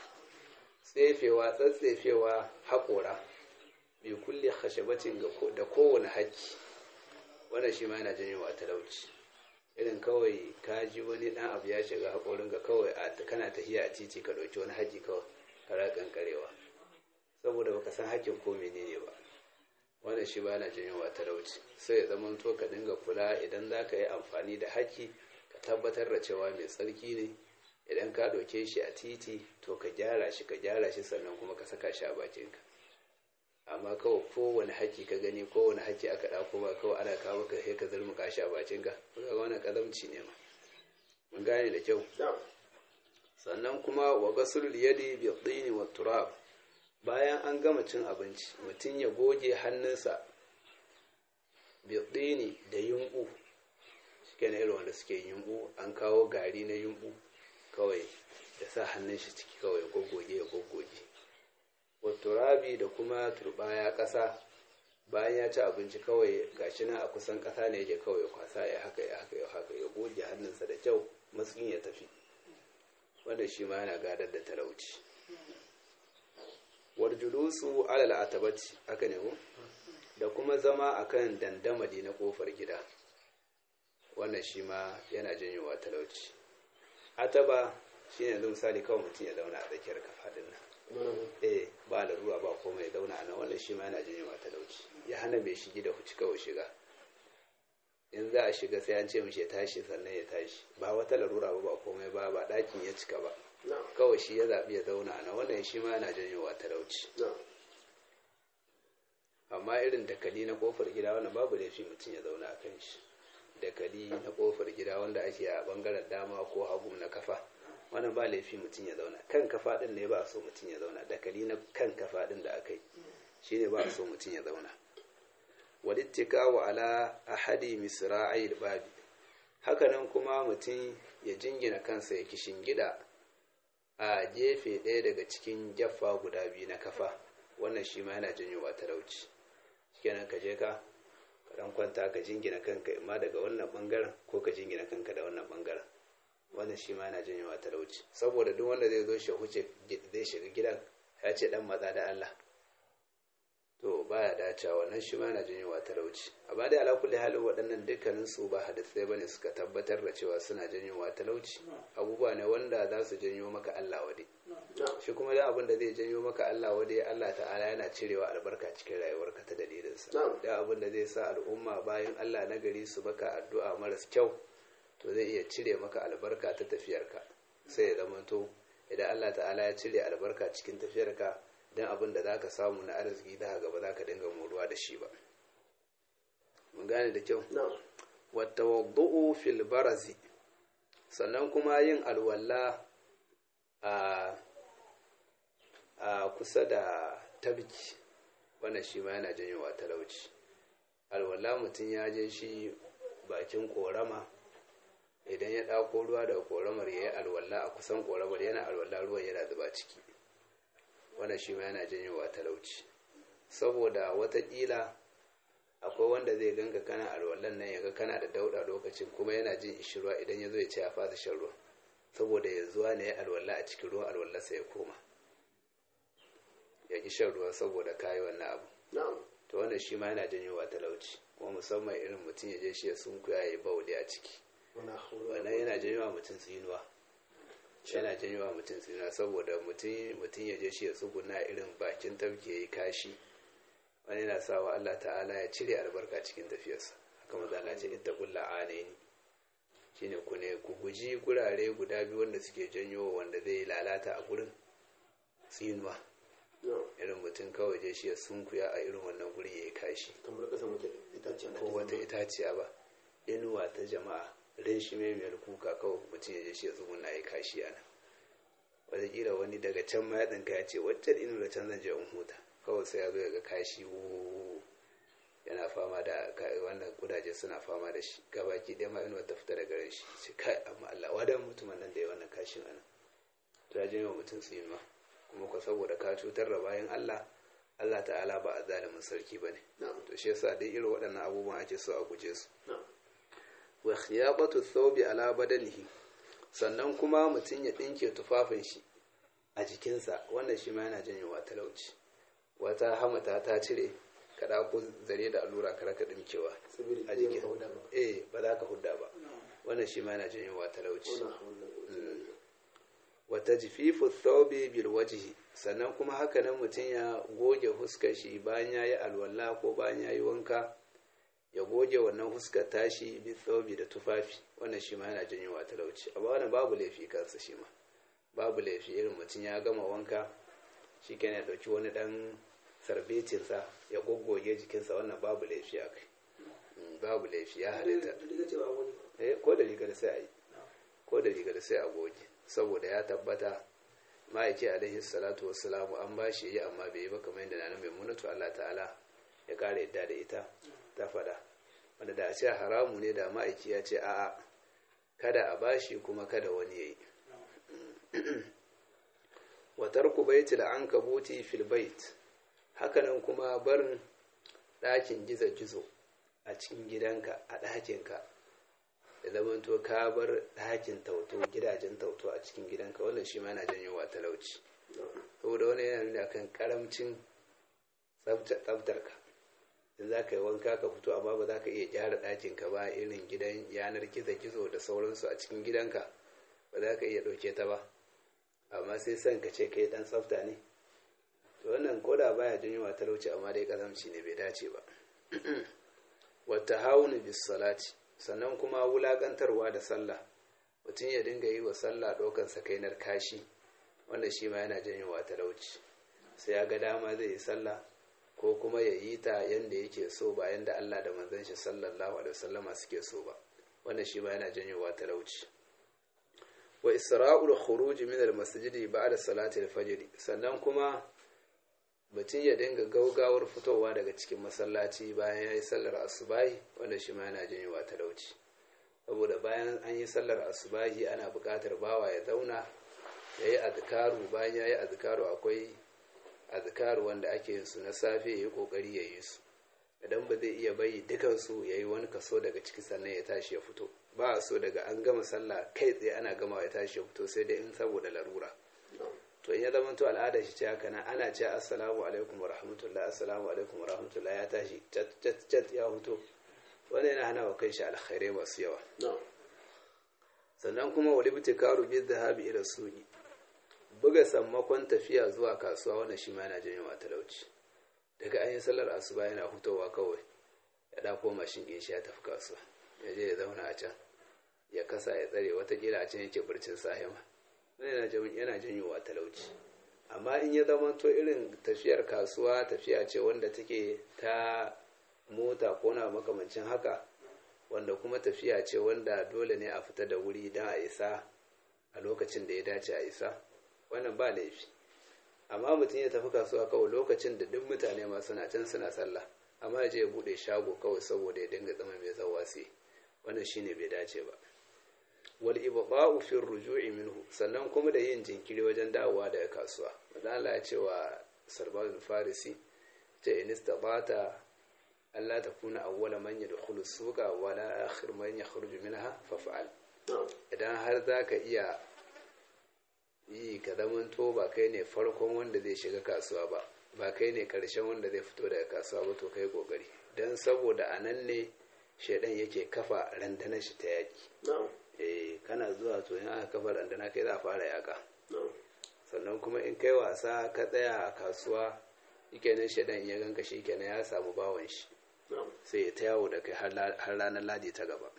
tsefewa tsatsefewa haƙora bi kulli khashabatin da kowane haƙƙi wannan shi ma yana janyowa talauci irin kawai ka ji wani dan abu ya shiga haƙorinka kawai a kana tafiya a titi ka ɗauki wani haƙi kawai kara kankarewa saboda baka san haƙƙin ko menene ba wannan shi ba na janyowa talauci sai ya zama to ka dinga kula idan za ka yi amfani da haƙƙi ka tabbatar da cewa mai tsarki ne idan ka ɗauke shi a titi to ka gyara shi ka gyara shi sannan kuma ka saka shi a bakinka amma kawai kowane haƙƙi ka gani kowane haƙƙi aka ɗauko ba kawai ana kawo ka sai ka zurmuka shi a bakinka ga wannan ƙazamci ne ma mun gane da kyau sannan kuma wa gasul yadi bi tsini wa turab bayan an gama cin abinci mutum ya goge hannunsa bi tsini da yumbu shike na irin wanda suke yumbu an kawo gari na yumbu kawai ya sa hannun shi ciki kawai goggoge ya goggoge wa turabi da kuma turbaya ƙasa bayan ya ci abinci kawai gashi nan a kusan ƙasa ne yake kawai kwasa ya haka ya haka ya haka ya goge hannunsa da kyau matsin ya tafi wanda shi ma yana gadar da talauci warjulusu alal atabati aka ne ko da kuma zama akan dandamali na kofar gida wannan shi ma yana janyowa talauci ataba shi ne yanzu misali kawai mutum ya zauna a tsakiyar kafaɗin nan eh ba da ruwa ba komai ya zauna a nan wannan shi ma yana janyowa talauci ya hana mai shigi da huci kawai shiga in za a shiga sai an ce mishi ya tashi sannan ya tashi ba wata larura ba ba komai ba ba ɗakin ya cika ba kawai shi ya zaɓi ya zauna a nan wannan shi ma yana janyowa talauci amma irin dakali na kofar gida wannan babu laifi mutum ya zauna a kan shi dakali na kofar gida wanda ake a bangaren dama ko hagu na kafa wannan ba laifi mutum ya zauna kan kafa din ne ba a so mutum ya zauna dakali na kan kafa din da aka yi shine ba a so mutum ya zauna walittikawa ala ahadi misra'il babi hakanan kuma mutum ya jingina kansa ya kishin gida a gefe ɗaya daga cikin jaffa guda biyu na kafa wannan shi ma yana janyowa talauci kenan ka je ka ka dan kwanta ka jingina kanka imma daga wannan bangaren ko ka jingina kanka da wannan bangaren wannan shi ma yana janyowa talauci saboda duk wanda zai zo shi huce zai shiga gidan ya ce dan matsa da Allah to baya dacewa wannan shi ma yana janyowa talauci amma dai ala kulli halin waɗannan dukkanin su ba hadisai bane suka tabbatar da cewa suna janyowa talauci abubuwa ne wanda za su janyo maka Allah wade shi kuma da abin da zai janyo maka Allah wade Allah ta'ala yana cirewa albarka cikin rayuwarka ta dalilinsa da abin da zai sa al'umma bayan Allah na gari su baka addu'a maras kyau to zai iya cire maka albarka ta tafiyarka sai ya zama to idan Allah ta'ala ya cire albarka cikin tafiyarka don abin da za ka samu na arziki da gaba za ka dinga moruwa da shi ba mun gane da kyau wata waddu'u fil barazi sannan kuma yin alwala a a kusa da tabki wannan shi ma yana janyowa talauci alwala mutum ya je shi bakin korama idan ya ɗauko ruwa daga koramar ya yi alwala a kusan koramar yana alwala ruwan yana zuba ciki wannan shi ma yana janyowa talauci saboda watakila akwai wanda zai ganka kana alwallan nan yaga kana da dauda lokacin kuma yana jin ishirwa idan ya zo ya ce ya fasa shan ruwa saboda ya zuwa ne ya alwala a cikin ruwan alwallarsa ya koma ya ki shan ruwa saboda kayi wannan abu to wannan shi ma yana janyowa talauci kuma musamman irin mutum ya je shi ya sunkuya ya yi bauli a ciki wannan yana janyowa mutum tsinuwa yana janyowa mutum tsinuwa saboda mutum ya je shi ya tsuguna irin bakin tafke ya yi kashi wani yana sa wa Allah ta'ala ya cire albarka cikin tafiyarsa haka mazala ce ita kulla anaini shine ku ne ku guji gurare guda biyu wanda suke janyo wanda zai lalata a gurin tsinuwa irin mutum kawai je shi ya sunkuya a irin wannan guri ya yi kashi ko wata itaciya ba inuwa ta jama'a rin shi mai mai kuka kawai mutum ya je shi ya tsuguna ya yi kashi a nan wataƙila wani daga can ma ya ɗinka ya ce waccan inu da can zan je in huta kawai sai ya zo ya ga kashi yana fama da wannan kudaje suna fama da shi gabaki ɗaya ma inuwa ta fita daga ran shi ce kai amma Allah wadan mutumin nan da ya wannan kashin anan to ya janyo mutum tsinuwa kuma ko saboda ka cutar da bayan Allah Allah ta'ala ba a zalimin sarki ba ne to shi yasa dai irin waɗannan abubuwan ake so a guje su wa khiyabatu thawbi ala badanihi sannan kuma mutum ya ɗinke tufafin shi a jikinsa wannan shi ma yana janyowa talauci wata hamata ta cire ka ɗauko zare da allura ka raka ɗinkewa a jikin eh ba za ka hudda ba wannan shi ma yana janyowa talauci wala hawla wala quwwata wa tajfifu thawbi bil wajhi sannan kuma haka nan mutum ya goge huskar shi bayan yayi alwala ko bayan yayi wanka ya goge wannan huskar tashi bi thawbi da tufafi wannan shi ma yana janyowa talauci amma wannan babu laifi kansa shi ma babu laifi irin mutum ya gama wanka shi kenan ya dauki wani dan sarbecinsa ya goggoge jikinsa wannan babu laifi a kai Mm, babu laifi ya halitta riga ce ba wani eh ko da rigar sai a yi ko da rigar sai a goge saboda ya tabbata ma'aiki alaihi salatu wassalamu an ba shi yi amma bai yi ba kamar yadda na mai munatu Allah ta'ala ya kare yadda da ita ta fada wanda da a ce haramu ne da ma'aiki ya ce a'a kada a bashi kuma kada wani ya yi wa tarku baitil ankabuti fil bait hakanan kuma barin ɗakin gizo-gizo a cikin gidanka a ɗakinka da zamanto ka bar ɗakin tauto gidajen tauto a cikin gidanka wannan shi ma yana janyowa talauci saboda wani yana nuna kan karamcin tsaftarka in za ka yi wanka ka fito amma ba za ka iya gyara ɗakinka ba irin gidan yanar gizo-gizo da sauransu a cikin gidanka ba za ka iya ɗauke ta ba amma sai son ka ce kai ɗan tsafta ne to wannan koda baya janyowa talauci amma dai kazamci ne bai dace ba wata haunu bis salati sannan kuma wulakantarwa da sallah mutum ya dinga yi wa sallah ɗaukan sakainar kashi wanda shi ma yana janyowa talauci sai ya ga dama zai yi sallah ko kuma ya yi ta yanda yake so ba yanda Allah da manzon shi sallallahu alaihi wasallama suke so ba wanda shi ma yana janyowa talauci wa isra'ul khuruj min al-masjid ba'da salati al-fajr sannan kuma mutum ya dinga gaugawar fitowa daga cikin masallaci bayan ya yi sallar asubahi wanda shi ma yana janyowa talauci saboda bayan an yi sallar asubahi ana buƙatar bawa ya zauna ya yi azkaru bayan ya yi azkaru akwai azkaru wanda ake yin su na safe ya yi ƙoƙari ya yi su idan ba zai iya bayi dukansu ya yi wani kaso daga ciki sannan ya tashi ya fito ba a so daga an gama sallah kai tsaye ana gama ya tashi ya fito sai dai in saboda larura to in ya zama to al'ada shi ce haka nan ana ce assalamu alaikum wa rahmatullah assalamu alaikum wa rahmatullah ya tashi cat cat cat ya huto wanda yana hana wa kai shi alkhairai masu yawa sannan kuma wali bi karu bi dhahabi ila suqi buga sammakon tafiya zuwa kasuwa wannan shi ma yana janyo talauci daga an yi sallar asuba yana hutowa kawai ya dako mashin ɗin shi ya tafi kasuwa ya je ya zauna a can ya kasa ya tsare watakila a can yake burcin sahima yana janyowa talauci amma in ya zama to irin tafiyar kasuwa tafiya ce wanda take ta mota ko na makamancin haka wanda kuma tafiya ce wanda dole ne a fita da wuri don a isa a lokacin da ya dace a isa wannan ba laifi amma mutum ya tafi kasuwa kawai lokacin da duk mutane ma suna can suna sallah amma ya je ya bude shago kawai saboda ya dinga zama mai zawasi wannan shine bai dace ba wal ibqa'u fi ruju'i minhu sannan kuma da yin jinkiri wajen dawowa daga kasuwa manzo Allah ya ce wa Salman farisi ta in istabata Allah ta kuna awwala man yadkhulu suqa wa la akhir man yakhruju minha fa fa'al idan har zaka iya yi ka zamanto ba kai ne farkon wanda zai shiga kasuwa ba ba kai ne karshen wanda zai fito daga kasuwa ba to kai kokari dan saboda anan ne shedan yake kafa randanar shi ta yaki eh kana zuwa to in aka kafa randana kai za a fara yaka sannan kuma in kai wasa ka tsaya a kasuwa shikenan shedan ya ganka shikenan ya samu bawon shi sai ya ta yawo da kai har ranar ladi ta gaba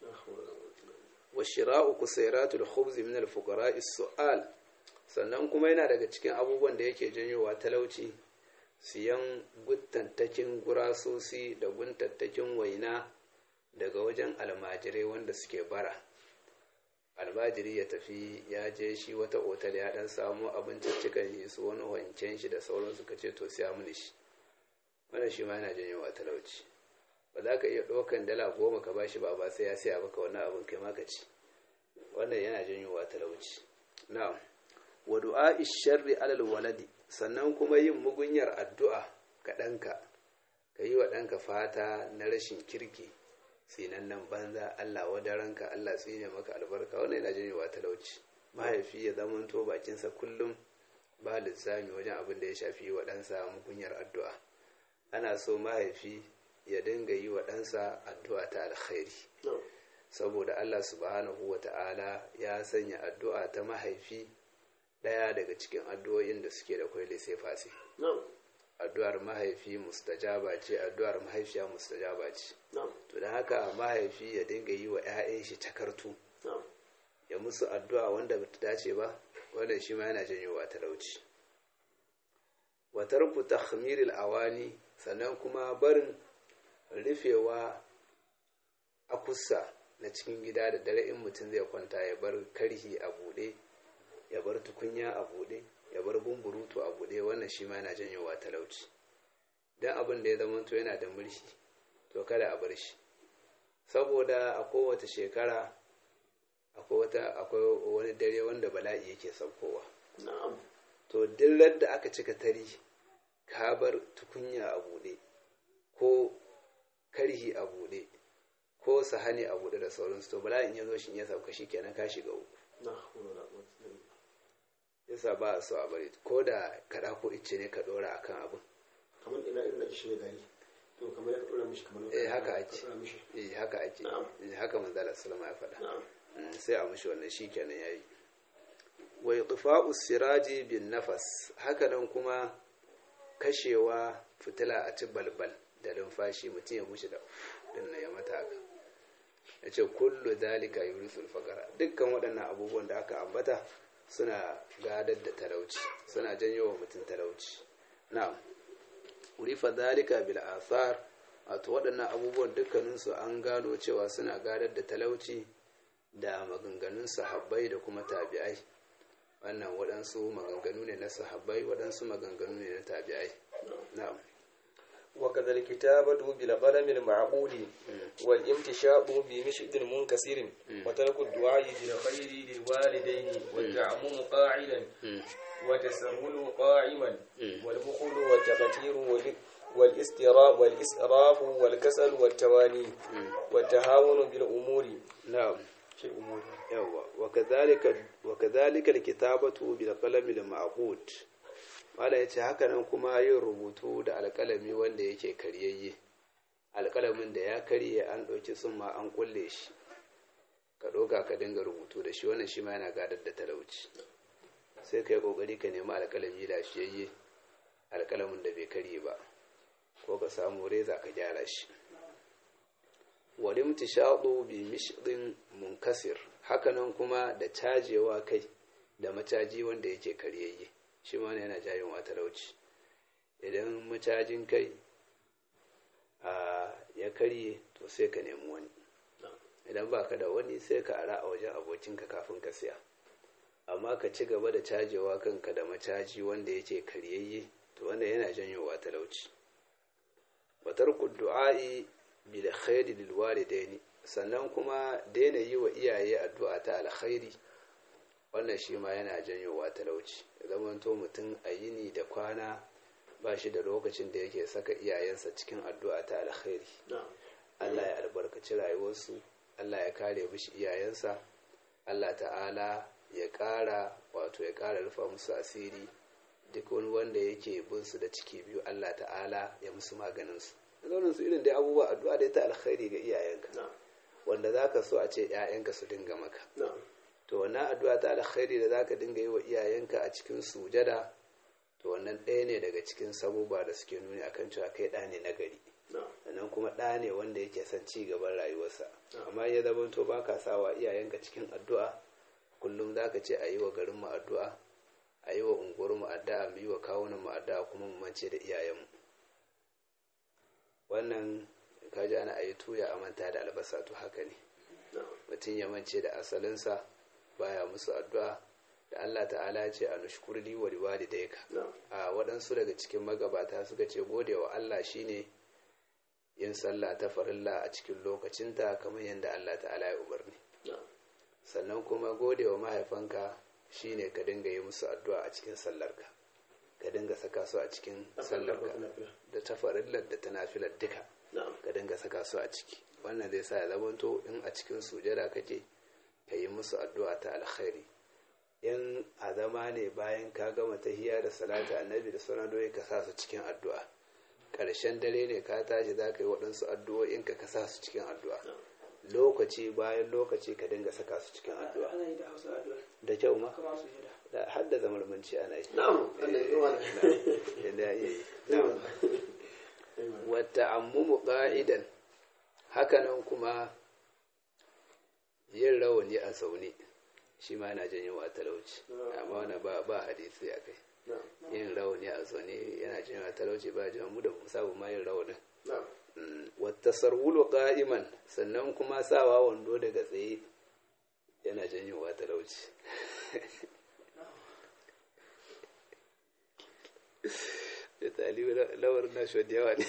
wa shira'u kusairatul khubz min al fuqara su'al sannan kuma yana daga cikin abubuwan da yake janyowa talauci siyan guntattakin gurasosi da guntattakin waina daga wajen almajirai wanda suke bara almajiri ya tafi ya je shi wata otal ya dan samu abinciccikan shi su wani wanken shi da sauransu ka ce to siya mini shi wannan shi ma yana janyowa talauci ba za ka iya ɗaukan dala goma ka bashi ba ba sai ya siya baka wannan abin kai maka ci wannan yana janyowa talauci na'am wa du'a sharri alal waladi sannan kuma yin mugunyar addu'a ga ɗanka ka yi wa ɗanka fata na rashin kirki nan banza Allah wadaranka Allah tsine maka albarka wannan yana janyowa talauci mahaifi ya zamanto bakinsa kullum ba lissami wajen abin da ya shafi wa ɗansa mugunyar addu'a ana so mahaifi ya dinga yi wa ɗansa addu'a ta alkhairi saboda Allah subhanahu wa ta'ala ya sanya addu'a ta mahaifi ɗaya daga cikin addu'o'in da suke da kwai sai fasi na'am addu'ar mahaifi mustajaba ce addu'ar mahaifiya mustajaba ce na'am to da haka mahaifi ya dinga yi wa 'ya'yan shi takartu na'am ya musu addu'a wanda bata dace ba wanda shi ma yana janyowa talauci wa tarku takhmiril awani sannan kuma barin rufewa akussa na cikin gida da dare in mutum zai kwanta ya bar karhi a buɗe ya bar tukunya a buɗe ya bar bumburutu a buɗe wannan shi ma yana janyowa talauci don abin da ya zama to yana da mulki to kada a bar shi saboda a kowace shekara akwai wata akwai wani dare wanda bala'i yake saukowa na'am to dillar da aka cika tari ka bar tukunya a buɗe ko karhi a buɗe ko sahani a buɗe da sauransu to bala'in ya zo shi ya sauka shi kenan ka shiga uku na hawla wala quwwata illa billah yasa ba a so a bari ko da kaɗa ko icce ne ka ɗora akan abin kamar ina irin da kishi ne gari to kamar ya ka dora mishi kamar eh haka ka ake dora mishi eh haka ake Na'am. eh haka manzala sallama ya faɗa na'am Mm, sai a mushi wannan shi kenan yayi wa itfa'u siraji bin nafas hakanan kuma kashewa fitila a ci balbal da lumfashi mutum ya mushi da din nan ya mata haka ya ce kullu dalika yurisul faqara dukkan waɗannan abubuwan da aka ambata suna gadar da talauci suna janyo wa mutum talauci na'am urifa dalika bil athar wato waɗannan abubuwan dukkaninsu an gano cewa suna gadar da talauci da maganganun sahabbai da kuma tabi'ai wannan waɗansu maganganu ne na sahabbai waɗansu maganganu ne na tabi'ai na'am وكذا الكتابة بالقلم المعقول والامتشاط بمشط منكسر وترك الدعاء بالخير للوالدين والتعمم قاعدا وتسهل قائما والبخل والتقتير وال- والاستراف والإسراف والكسل والتواني والتهاون بالأمور na'am في الأمور yawa wakadhalika wakadhalika alkitabatu bil qalami al ma'qud mala yace haka nan kuma yin rubutu da alƙalami wanda yake karyayye alƙalamin da ya karye an ɗauki summa an kulle shi ka ɗauka ka dinga rubutu da shi wannan shi ma yana gadar da talauci sai ka yi ƙoƙari ka nemi alƙalami lafiyayye alƙalamin da bai karye ba ko ka samu reza ka gyara shi walim tishadu bi mishdin munkasir hakanan kuma da cajewa kai da macaji wanda yake karyayye shi ma yana jayin wa talauci idan macajin kai a ya karye to sai ka nemi wani idan ba ka da wani sai ka ara a wajen abokinka kafin ka siya amma ka ci gaba da cajewa kanka da macaji wanda yake karyayye to wanda yana janyowa talauci watar du'a'i bil khairi lil walidaini sannan kuma daina yi wa iyaye addu'a ta alkhairi wannan shi ma yana janyowa talauci ya zamanto mutum a yini da kwana ba shi da lokacin da yake saka iyayensa cikin addu'a ta alkhairi na'am Allah ya albarkaci rayuwarsu Allah ya kare mishi iyayensa Allah ta'ala ya ƙara wato ya ƙara rufa musu asiri duk wani wanda yake bin su da ciki biyu Allah ta'ala ya musu maganin su zaunin su irin dai abubuwa addu'a dai ta alkhairi ga iyayenka na'am wanda zaka so a ce ƴaƴanka su dinga maka na'am to wannan addu'a ta alkhairi da zaka dinga yi wa iyayenka a cikin sujada to wannan ɗaya ne daga cikin sabuba da suke nuni akan cewa kai ɗa ne na gari na'am sannan kuma ɗa ne wanda yake son ci gaban rayuwarsa amma ya zama to ba ka sawa iyayenka cikin addu'a kullum za ka ce a yi wa garin mu addu'a a yi wa unguwar mu addu'a mu yi wa kawunan mu addu'a kuma mu mance da iyayenmu wannan kaji ana ayi tuya a manta da albasa to haka ne na'am mutum ya mance da asalinsa baya musu addu'a da Allah ta'ala ya ce a nushkurli wa liwalidayka na'am a waɗansu daga cikin magabata suka ce gode wa Allah shine yin sallah ta farilla a cikin lokacinta kamar yadda Allah ta'ala ya umarni na'am sannan kuma gode wa mahaifanka shine ka dinga yi musu addu'a a cikin sallarka ka dinga saka su a cikin sallarka da ta farillar da ta nafilar duka na'am ka dinga saka su a ciki wannan zai sa ya zamanto in a cikin sujada kake ka yi musu addu'a ta alkhairi in a zama ne bayan ka gama tahiya da salata annabi da sauran doyi ka sa su cikin addu'a ƙarshen dare ne ka tashi za ka yi waɗansu addu'o'in ka ka sa su cikin addu'a lokaci bayan lokaci ka dinga saka su cikin addu'a ana yi da hausa addu'a da kyau ma kama su jira da hadda zamanmanci ana yi na'am Allah ya yawa yadda ya yi na'am wata ammumu ƙa'idan hakanan kuma yin rawani a zaune shi ma yana janyo wa talauci amma wani ba ba hadisi a kai na'am yin rawani a zaune yana janyo wa talauci ba janyo mu da mu sabu ma yin rawanin na'am wata sarwulu ƙa'iman sannan kuma sawa wando daga tsaye yana janyo wa talauci da talibu lawar na shi da yawa ne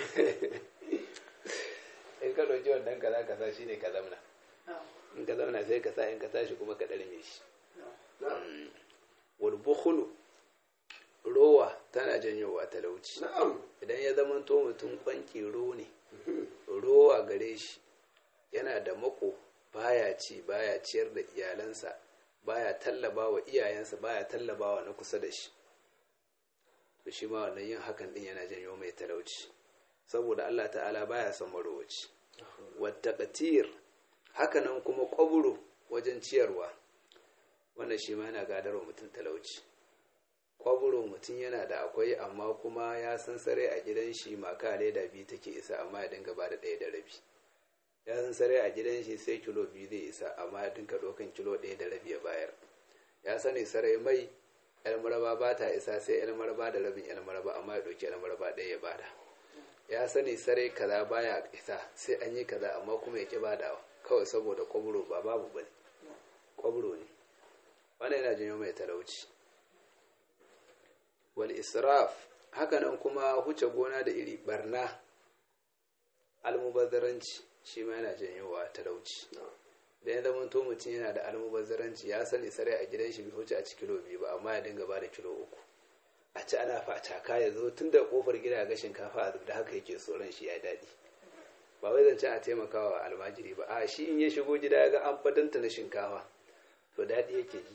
in ka ɗauki wannan kaza kaza shi ne ka zamna in ka zamna sai ka sa in ka tashi kuma ka ɗarme shi na'am wal bukhulu rowa tana janyowa talauci na'am idan ya zama to mutum kwanki ro ne rowa gare shi yana da mako baya ci baya ciyar da iyalansa baya tallaba wa iyayensa baya tallaba wa na kusa da shi to shi ma wannan yin hakan din yana janyo mai talauci saboda Allah ta'ala baya son marowaci wata katir hakanan kuma kwaburo wajen ciyarwa wannan shi ma yana gadarwa mutum talauci kwaburo mutum yana da akwai amma kuma ya san sare a gidan shi maka leda biyu take isa amma ya dinga ba da ɗaya da rabi ya san sare a gidan shi sai kilo biyu zai isa amma ya dinga ɗaukan kilo ɗaya da rabi ya bayar ya sani sarai mai yan maraba ba ta isa sai yan maraba da rabin yan maraba amma ya ɗauki yan maraba ɗaya ya bada ya sani sarai kaza baya isa sai an yi kaza amma kuma ya ƙi badawa kawai saboda kwaburo ba babu bane kwaburo ne wannan yana janyo mai talauci wal israf hakanan kuma huce gona da iri barna almubazzaranci shi ma yana janyowa talauci da ya zama to mutum yana da almubazzaranci ya sani sarai a gidan shi bai huce a ci kilo biyu ba amma ya dinga ba da kilo uku a ci ana facaka ya zo tun da kofar gida ga shinkafa a da haka yake tsoron shi ya daɗi ba wai zance a taimakawa almajiri ba a shi in ya shigo gida ya ga an fadanta na shinkafa to daɗi yake ji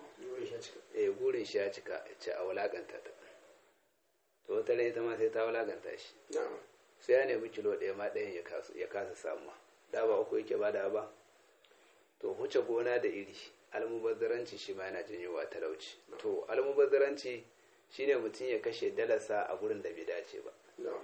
eh gurin shi ya cika ce a wulakanta ta to wata rai ita ma sai ta wulakanta shi na'am sai ya nemi kilo ɗaya ma ɗayan ya kasu- ya kasa samuwa da ba uku yake bada ba to huce gona da iri almubazzaranci shi ma yana janyowa talauci to almubazzaranci shine mutum ya kashe dalarsa a gurin da bai dace ba na'am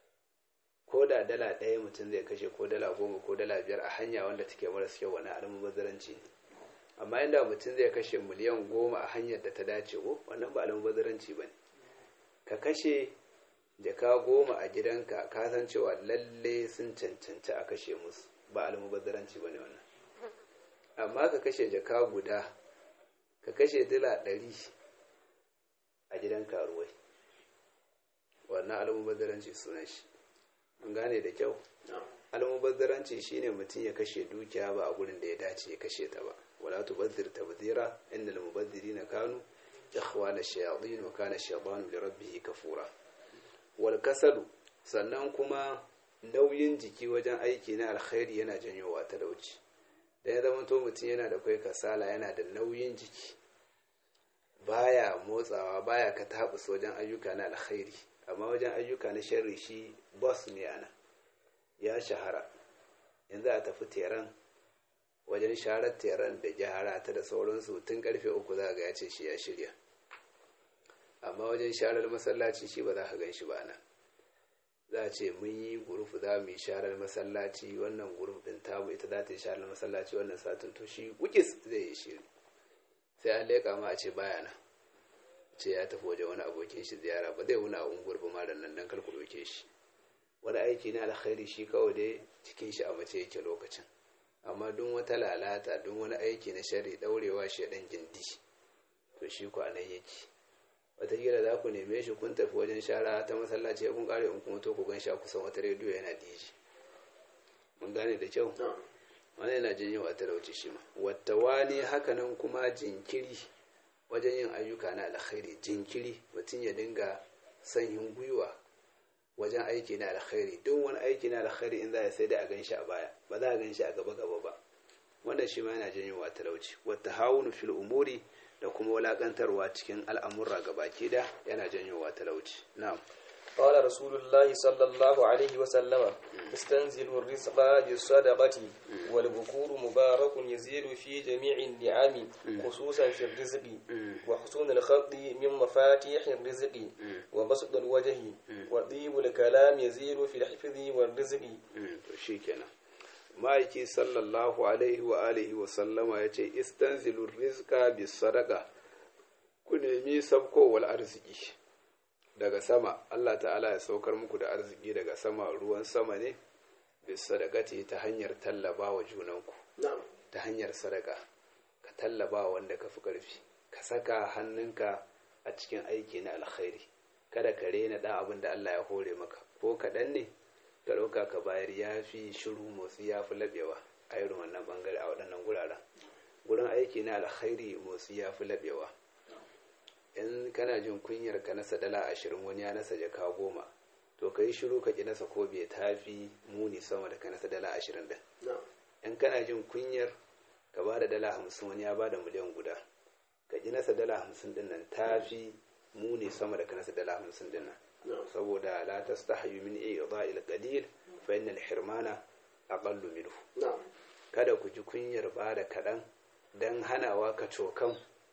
ko da dala ɗaya mutum zai kashe ko dala goma ko dala biyar a hanya wanda take maras kyau wani almubazzaranci ne amma inda mutum zai kashe miliyan goma a hanyar da ta dace ko wannan ba almubazzaranci ba ne ka kashe jaka goma a gidanka ka san cewa lalle sun cancanci a kashe musu ba almubazzaranci ba ne wannan amma ka kashe jaka guda ka kashe dala ɗari a gidan karuwai wannan almubazzaranci sunan shi an gane da kyau na'am almubazzaranci shine mutum ya kashe dukiya ba a gurin da ya dace ya kashe ta ba wala tubazzir tabzira innal mubazzirina kanu ikhwana shayatin wa kana shaytanu li rabbih kafura wal kasalu sannan kuma nauyin jiki wajen aiki na alkhairi yana janyowa talauci da ya zama to mutum yana da kai kasala yana da nauyin jiki baya motsawa baya ka tabus wajen ayyuka na alkhairi amma wajen ayyuka na sharri shi boss ne ana ya shahara yanzu a tafi teran wajen sharar teran da gyara ta da sauransu tun karfe uku za ga ya ce shi ya shirya amma wajen sharar masallaci shi ba za ka gan shi ba nan za a ce mun yi guruf za mu yi sharar masallaci wannan guruf din tamu ita za ta yi sharar masallaci wannan satin to shi wukis zai yi shiri sai an leƙa ma a ce baya nan ce ya tafi wajen wani abokin shi ziyara ba zai wuna a unguwar ba ma da nan dan kalku doke shi wani aiki na alkhairi shi kawai dai cikin shi a mace yake lokacin amma duk wata lalata duk wani aiki na shari daurewa shi dan gindi to shi ku anan yake wataƙila za ku neme shi kun tafi wajen shara ta masallaci kun kare in kuma to ku gan shi a kusan wata rediyo yana diji mun gane da kyau na'am wani yana janyo a talauci shi ma wata wani hakanan kuma jinkiri wajen yin ayyuka na alkhairi jinkiri mutum ya dinga sanyin gwiwa wajen aiki na alkhairi duk wani aiki na alkhairi in za a sai da a gan shi a baya ba za a gan shi a gaba gaba ba wannan shi ma yana janyo wa talauci wata hawunu fil umuri da kuma walakantarwa cikin al'amurra gabaki da yana janyo wa talauci na'am قال رسول الله صلى الله عليه وسلم استنزل الرزق بالصدقة والبكور مبارك يزيد في جميع النعم خصوصا في الرزق وحسن الخط من مفاتيح الرزق وبسط الوجه وطيب الكلام يزيد في الحفظ والرزق shikenan ma'aiki sallallahu alaihi wa alihi wa sallama ya ce istanzilur rizqa bis sadaqa ku nemi sabkowar arziki daga sama Allah ta'ala ya saukar muku da arziki daga sama ruwan sama ne bis sadaqati ta hanyar tallaba wa junanku na'am ta hanyar sadaka ka tallaba wanda ka fi ƙarfi ka saka hannunka a cikin aiki na alkhairi kada ka rena ɗan abin da Allah ya hore maka ko kaɗan ne ka ɗauka ka bayar ya fi shiru motsi ya fi laɓewa a irin wannan ɓangare a waɗannan guraren gurin aiki na alkhairi motsi ya fi laɓewa in kana jin kunyar ka nasa dala ashirin wani ya nasa jaka goma to ka yi shiru ka ƙi nasa ko bai tafi muni sama da ka nasa dala ashirin ɗin na'am in kana jin kunyar ka ba da dala hamsin wani ya ba da miliyan guda ka ji nasa dala hamsin din nan ta fi muni sama da ka nasa dala hamsin din nan na'am saboda la tastahyu min i'dha'il qalil fa inna al-hirmana aqallu minhu na'am kada ku ji kunyar ba da kaɗan dan hanawa ka cokan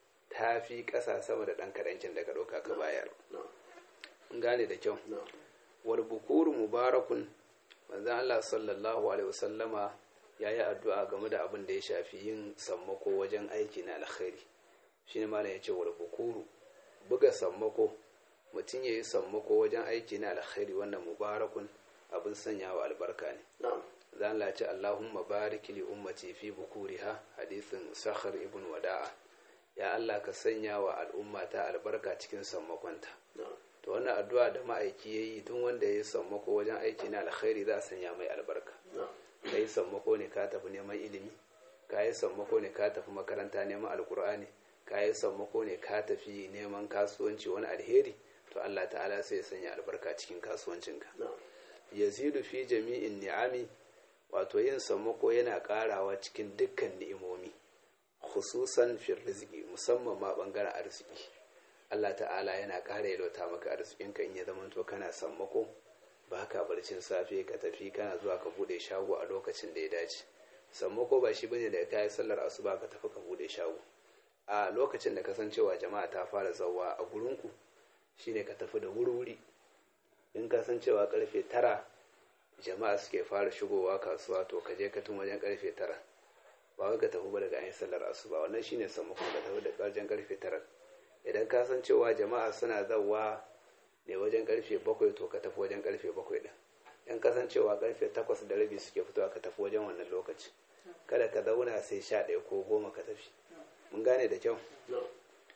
ta fi ƙasa sama da ɗan kaɗancin da ka ɗauka ka bayar na'am in gane da kyau na'am wal bukuru mubarakun manzon Allah sallallahu alaihi wasallama ya yi addu'a game da abin da ya shafi yin sammako wajen aiki na alkhairi shi ne malam ya ce wal bukuru buga sammako mutum ya yi sammako wajen aiki na alkhairi wannan mubarakun abin sanyawa albarka ne na'am zan lace Allahumma barik li ummati fi bukuriha hadisin sakhar ibn wada'a ya Allah ka sanya wa al'ummata albarka cikin sammakonta na'am to wannan addu'a da ma'aiki yayi duk wanda ya yi sammako wajen aiki na alkhairi za a sanya mai albarka na'am ka yi sammako ne ka tafi neman ilimi ka yi sammako ne ka tafi makaranta neman alkur'ani ka yi sammako ne ka tafi neman kasuwanci wani alheri to Allah ta'ala sai ya sanya albarka cikin kasuwancinka na'am yazidu fi jami'in ni'ami wato yin sammako yana karawa cikin dukkan ni'imomi khususan fi rizqi musamman ma bangaren arziki Allah ta'ala yana ƙara yalwata maka arzikinka in ya zamanto kana sammako ba ka barcin safe ka tafi kana zuwa ka bude shago a lokacin da ya dace sammako ba shi bane da ka yi sallar asuba ka tafi ka bude shago a lokacin da kasancewa jama'a ta fara zawa a gurinku shine ka tafi da wuri-wuri in kasancewa karfe tara jama'a suke fara shigowa kasuwa to ka je ka tun wajen karfe tara ba wai ka tafi ba daga an yi sallar asuba wannan shine sammako ka tafi da wajen karfe tara idan ka san cewa jama'a suna zawa ne wajen karfe bakwai to ka tafi wajen karfe bakwai din in kasancewa karfe takwas da rabi suke fitowa ka tafi wajen wannan lokaci kada ka zauna sai sha ɗaya ko goma ka tafi mun gane da kyau na'am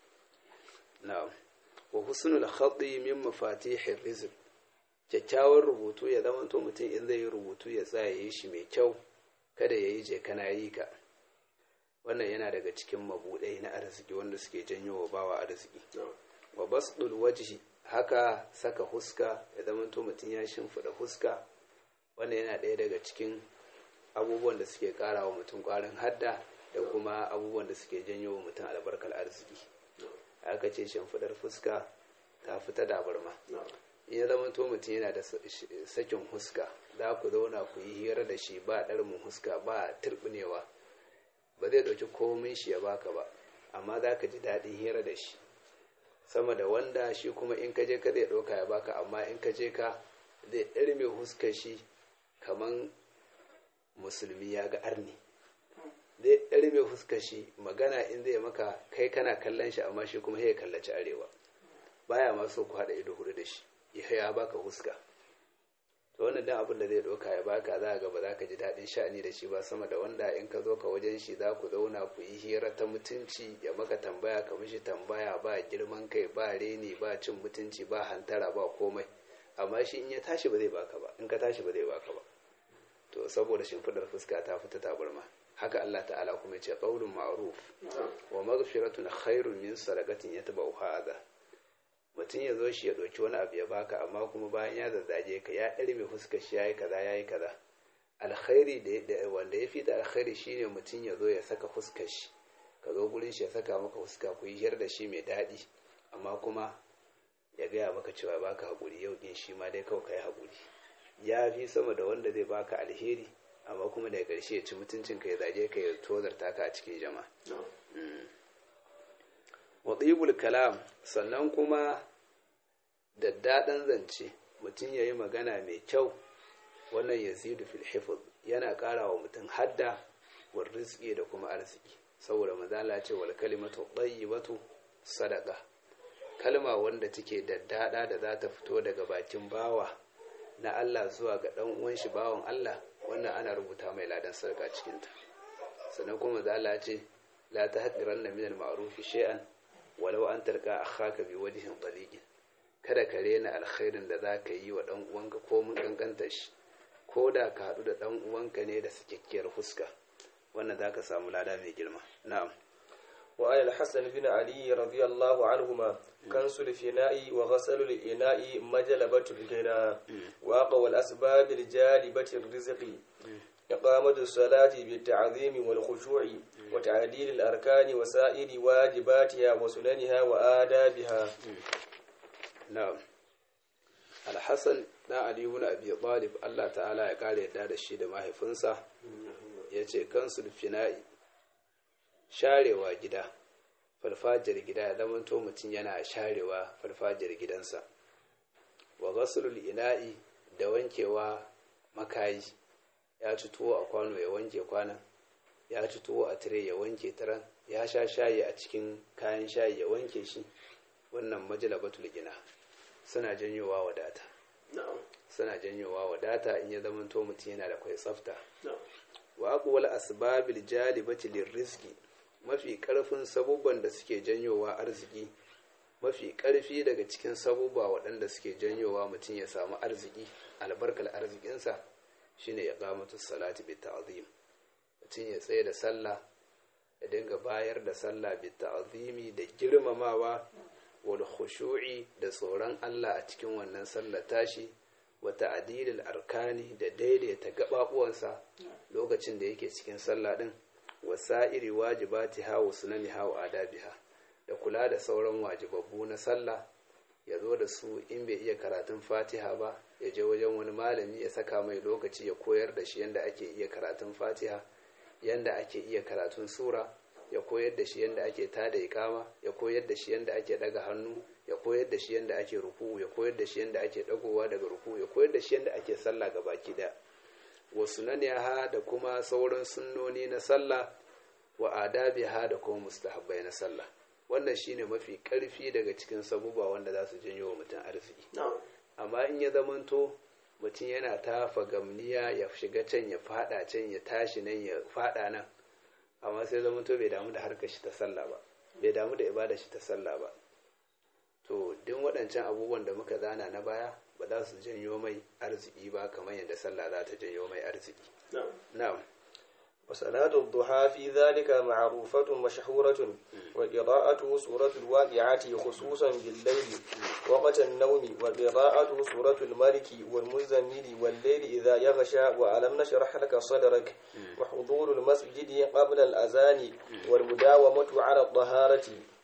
na'am wa husnul khatti min mafatihir rizq kyakkyawan rubutu ya zama to mutum in zai yi rubutu ya tsaya yi shi mai kyau kada ya yi je kana yi ka wannan yana daga cikin mabudai na arziki wanda suke janyo wa bawa arziki na'am wa basdul wajhi haka saka huska ya zama to mutum ya shimfida huska wannan yana ɗaya daga cikin abubuwan da suke ƙara wa mutum ƙwarin hadda da kuma abubuwan da suke janyo wa mutum albarkar arziki aka ce shimfidar fuska ta fita da barma na'am in ya zama to mutum yana da sakin huska za ku zauna ku yi hira da shi ba ɗarmin huska ba turbinewa ba zai ɗauki komin shi ya baka ba amma za ka ji daɗin hira da shi sama da wanda shi kuma in ka je ka zai ɗauka ya baka amma in ka je ka zai ɗarme huskar shi kaman musulmi ya ga arni zai ɗarme huskar shi magana in zai maka kai kana kallon shi amma shi kuma ya kallaci arewa baya ma so ku haɗa ido hudu da shi ya ya baka huska to wannan dan abin da zai ɗauka ya baka za ga ba za ka ji daɗin sha'ani da shi ba sama da wanda in ka zo ka wajen shi za ku zauna ku yi hira ta mutunci ya maka tambaya ka mishi tambaya ba girman kai ba reni ba cin mutunci ba hantara ba komai amma shi in ya tashi ba zai baka ba in ka tashi ba zai baka ba to saboda shimfidar fuska ta fita tabarma haka Allah ta'ala kuma ya ce qaulun ma'ruf wa maghfiratun khairun min sadaqatin yatba'uha adha mutum ya zo shi ya ɗauki wani abu ya baka amma kuma bayan ya zazzage ka ya ɗari mai fuskar shi ya yi kaza ya yi kaza alkhairi da wanda ya fi da alkhairi shine mutum ya zo ya saka fuskar shi ka zo gurin shi ya saka maka fuska ku yi hiyar da shi mai daɗi amma kuma ya gaya maka cewa baka haƙuri yau din shi ma dai kawai kai haƙuri ya fi sama da wanda zai baka alheri amma kuma daga ƙarshe ya ci mutuncin ka ya zage ka ya tozarta ka a cikin jama'a wa kalam sannan kuma daddaɗan zance mutum ya yi magana mai kyau wannan yazidu fil hifz yana ƙara wa mutum hadda wa rizki da kuma arziki saboda mazala ce wal kalimatu tayyibatu sadaqa kalma wanda take daddada da za ta fito daga bakin bawa na Allah zuwa ga dan uwan shi bawan Allah wannan ana rubuta mai ladan sadaka cikin ta sannan kuma mazala ce la tahqiranna min al ma'ruf shay'an walau an tarka akhaka bi wajhin taliqin kada ka rena alkhairin da za ka yi wa dan uwanka ko mun kankanta shi ko da ka haɗu da ɗan uwanka ne da sakakkiyar fuska wannan za ka samu lada mai girma na'am وعن الحسن بن علي رضي الله عنهما كنس الفناء وغسل الإناء مجلبة الغنى وأقوى الأسباب الجالبة الرزق إقامة الصلاة بالتعظيم والخشوع وتعديل الأركان وسائر واجباتها وسننها وآدابها na'am alhassan dan ali ibn abi talib Allah ta'ala ya kare yadda da shi da mahaifinsa yace kansul fina'i sharewa gida farfajiyar gida ya zamanto mutum yana sharewa farfajiyar gidansa wa ghaslul ina'i da wankewa makayi ya ci tuwo a kwano ya wanke kwanan ya ci tuwo a tire ya wanke taran ya sha shayi a cikin kayan shayi ya wanke shi wannan majalabatul gina suna janyowa wadata suna janyowa wadata in ya zamanto mutum yana da kwai tsafta wa aqwal asbabil jalibati lirrizqi mafi karfin sabubban da suke janyowa arziki mafi karfi daga cikin sabubba waɗanda suke janyowa mutum ya samu arziki albarkar arzikinsa shine ya qamatu salati bi ta'zim mutum ya tsaye da sallah ya dinga bayar da sallah bi ta'zimi da girmamawa wal khushu'i da tsoron Allah a cikin wannan sallar tashi wa ta'dilil arkani da daidaita gababuwansa lokacin da yake cikin sallah din wa sa'iri wajibatiha wa sunaniha wa adabiha da kula da sauran wajibabbu na sallah ya zo da su in bai iya karatun fatiha ba ya je wajen wani malami ya saka mai lokaci ya koyar da shi yadda ake iya karatun fatiha yadda ake iya karatun sura ya koyar da shi yadda ake tada ikama ya koyar da shi yadda ake daga hannu ya koyar da shi yadda ake ruku ya koyar da shi yadda ake dagowa daga ruku ya koyar da shi yadda ake sallah ga baki daya wa sunaniha da kuma sauran sunnoni na sallah wa adabiha da kuma mustahabbai na sallah wannan shine mafi karfi daga cikin sabuba wanda za su janyo wa mutum arziki amma in ya zamanto mutum yana tafa gamniya ya shiga can ya fada can ya tashi nan ya fada nan amma sai zamanto bai damu da harkar shi ta sallah ba bai damu da ibada shi ta sallah ba to duk waɗancan abubuwan da muka zana na baya ba za su janyo mai arziki ba kamar yadda sallah za ta janyo mai arziki na'am وصلاة الضحى في ذلك معروفة مشهورة وقراءة سورة الواقعة خصوصا بالليل وقت النوم وقراءة سورة الملك والمزمل والليل إذا يغشى وألم نشرح لك صدرك وحضور المسجد قبل الأذان والمداومة على الطهارة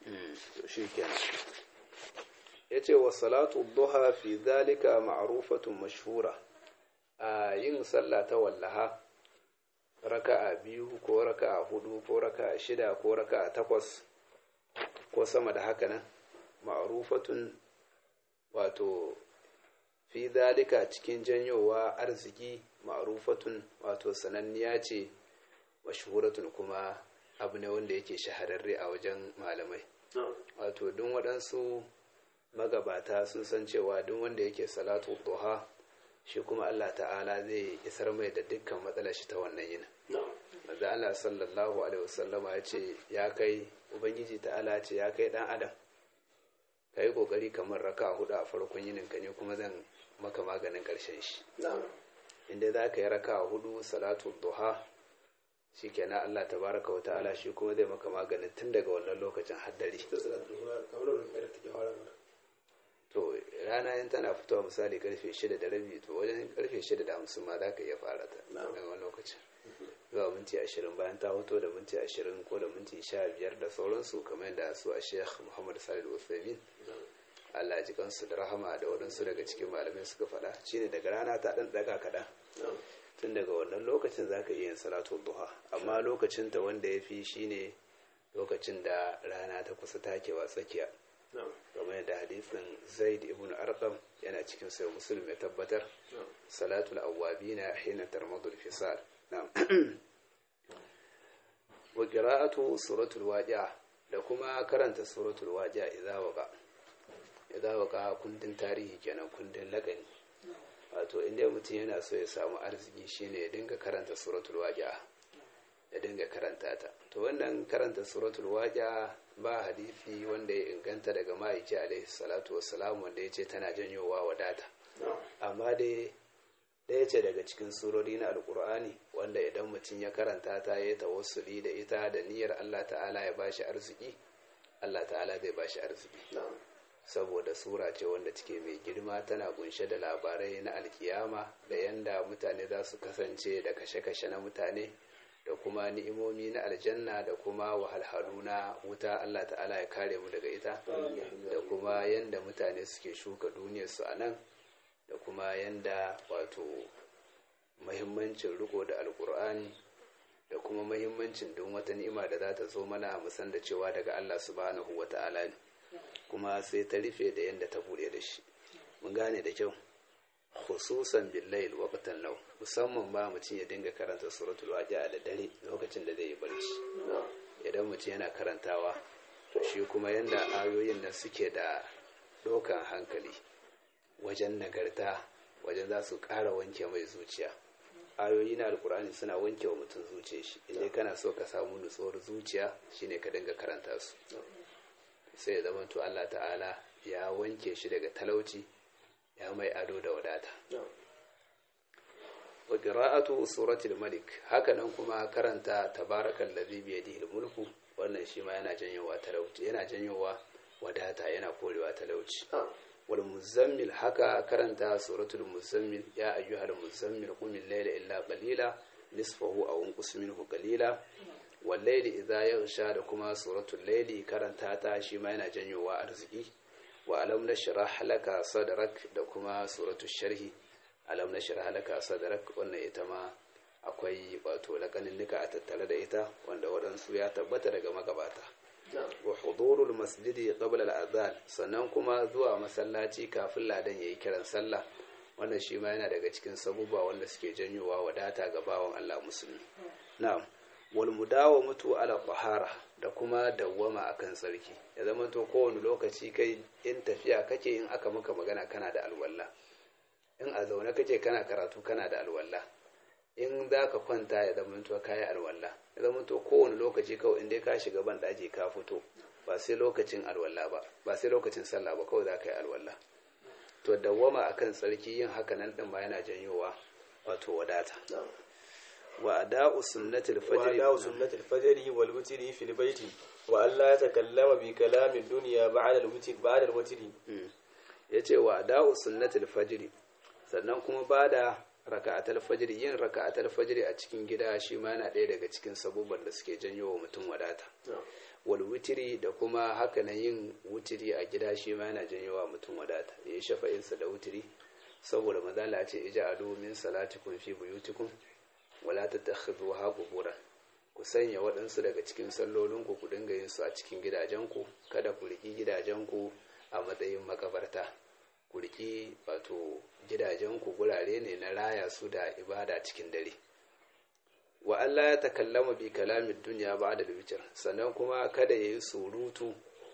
yace wa salatu duha fi dhalika ma'rufatun mashhura a yin sallah ta wallaha raka'a biyu ko raka'a hudu ko raka'a shida ko raka'a takwas ko sama da haka nan ma'rufatun wato fi dalika cikin janyowa arziki ma'rufatun wato sananniya ce mashhuratun kuma abu ne wanda yake shahararre a wajen malamai wato duk waɗansu magabata sun san cewa duk wanda yake salatu duha shi kuma Allah ta'ala zai isar mai da dukkan matsalar shi ta wannan yin maza Allah sallallahu alaihi wasallama ya ce ya kai ubangiji ta'ala ce ya kai dan adam ka yi kokari kamar raka hudu a farkon yinin ka ne kuma zan maka maganin karshen shi inda za ka yi raka hudu salatu duha shi kenan Allah tabaraka wa ta'ala shi kuma zai maka maganin tun daga wannan lokacin haddari to rana yin tana fitowa misali karfe shida da rabi to wajen karfe shida da hamsin ma za ka iya fara ta daga wani lokacin zuwa minti ashirin bayan ta hoto da minti ashirin ko da minti sha biyar da sauransu kamar yadda su a sheikh muhammad salih usaimin Allah ji kansu da rahama da waɗansu daga cikin malamai suka faɗa shine daga rana ta ɗan ɗaga kaɗan tun daga wannan lokacin za ka iya yin salatu duha amma lokacin ta wanda ya fi shine lokacin da rana ta kusa takewa tsakiya kamar da hadisin zaid ibn arqam yana cikin sai muslim ya tabbatar salatul awwabina hina tarmadul fisal na'am wa qira'atu suratul waqi'a da kuma karanta suratul waqi'a idza waqa idza waqa kundin tarihi kenan kundin lagani wato inda mutum yana so ya samu arziki shine ya dinga karanta suratul waqi'a ya dinga karanta ta to wannan karanta suratul waqi'a ba hadisi wanda ya inganta daga ma'aiki alaihi salatu wassalam wanda ya ce tana janyowa wadata amma dai ɗaya ce daga cikin surori na alkur'ani wanda idan mutum ya karanta ta ya tawassuli da ita da niyyar allah ta'ala ya bashi arziki allah ta'ala zai bashi arziki saboda sura ce wanda take mai girma tana kunshe da labarai na alkiyama da yanda mutane za su kasance da kashe-kashe na mutane da kuma ni'imomi na aljanna da kuma wahalhalu na wuta Allah ta'ala ya kare mu daga ita da kuma yanda mutane suke shuka duniyarsu a nan da kuma yanda wato mahimmancin riko da alkur'ani da kuma mahimmancin don wata ni'ima da za ta zo mana musan da cewa daga Allah subhanahu wa ta'ala ne kuma sai ta rufe da yanda ta bude da shi mun gane da kyau khususan billayl waqtan law musamman ba mutum ya dinga karanta suratul waqi'a da dare lokacin da zai yi barci idan mutum yana karantawa to shi kuma yanda ayoyin nan suke da dokan hankali wajen nagarta wajen za su ƙara wanke mai zuciya ayoyi na alkur'ani suna wanke wa mutum zuciya shi idan kana so ka samu nutsuwar zuciya shine ka dinga karanta su sai ya zama to Allah ta'ala ya wanke shi daga talauci ya mai ado da wadata wa qira'atu suratul malik hakanan kuma karanta tabarakal ladhi bi yadihi mulku wannan shi ma yana janyowa talauci yana janyowa wadata yana korewa talauci wal muzammil haka karanta suratul muzammil ya ayyuhal muzammil qum al-layla illa qalila nisfahu aw unqus minhu qalila wal layli idha yaghsha da kuma suratul layli karanta ta shi ma yana janyowa arziki wa alam nashrah laka sadrak da kuma suratul sharhi alam nashrah laka sadrak wannan ita ma akwai wato lakaninnika a tattare da ita wanda waɗansu ya tabbata daga magabata wa hudurul masjidi qabla al-adhan sannan kuma zuwa masallaci kafin ladan yayi kiran sallah wannan shi ma yana daga cikin sabuba wanda suke janyowa wadata ga bawan Allah musulmi na'am wal mudawamatu ala tahara da kuma dawwama akan tsarki ya zama to kowane lokaci kai in tafiya kake in aka maka magana kana da alwala in a zaune kake kana karatu kana da alwala in za ka kwanta ya zama to kayi alwala ya zama to kowane lokaci kawai in dai ka shiga ban daji ka fito ba sai lokacin alwala ba ba sai lokacin sallah ba kawai za ka yi alwala to dawwama akan tsarki yin haka nan din ba yana janyowa wato wadata wa ada'u sunnatil fajr وأداء سنة الفجر والوتر في البيت وألا يتكلم بكلام الدنيا بعد الوتر بعد الوتر yace wa ada'u sunnatil fajr sannan kuma bada raka'atul fajr yin raka'atul fajr a cikin gida shi ma yana ɗaya daga cikin sabubban da suke janyo wa mutum wadata wal wutiri da kuma haka nan yin wutiri a gida shi ma yana janyo wa mutum wadata yayi shafa'insa da wutiri saboda mazala ce ija'alu min salatikum fi buyutikum wala tattakhidhuha quburan ku sanya waɗansu daga cikin sallolinku ku dinga yin su a cikin gidajenku kada ku riki gidajenku a matsayin makabarta ku riki wato gidajenku gurare ne na raya su da ibada cikin dare wa Allah ya takallama bi kalamin duniya ba da witr sannan kuma kada yayi surutu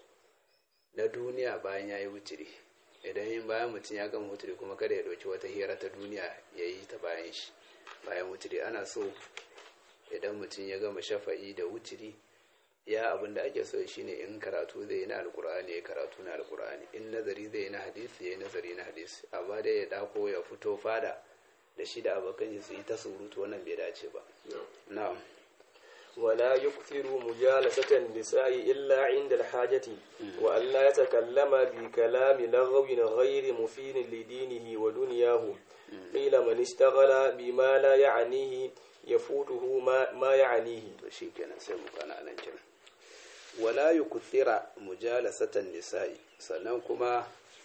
na duniya bayan yayi wutiri idan yin bayan mutum ya gama wutiri kuma kada ya dauki wata hira ta duniya yayi ta bayan shi bayan wutiri ana so idan mutum ya gama shafa'i da wutiri ya abin da ake so shine in karatu zai yi na alkur'ani ya karatu na alkur'ani in nazari zai yi na hadisi ya yi nazari na hadisi amma dai ya dako ya fito fada da shi da abokan su yi ta surutu wannan bai dace ba na'am ولا يكثر مجالسة النساء إلا عند الحاجة وأن لا يتكلم بكلام لغو غير مفيد لدينه ودنياه قيل من اشتغل بما لا يعنيه يفوته ما, ما يعنيه to shikenan sai mu kana nan kenan wala yukthira mujalasatan nisa'i sannan kuma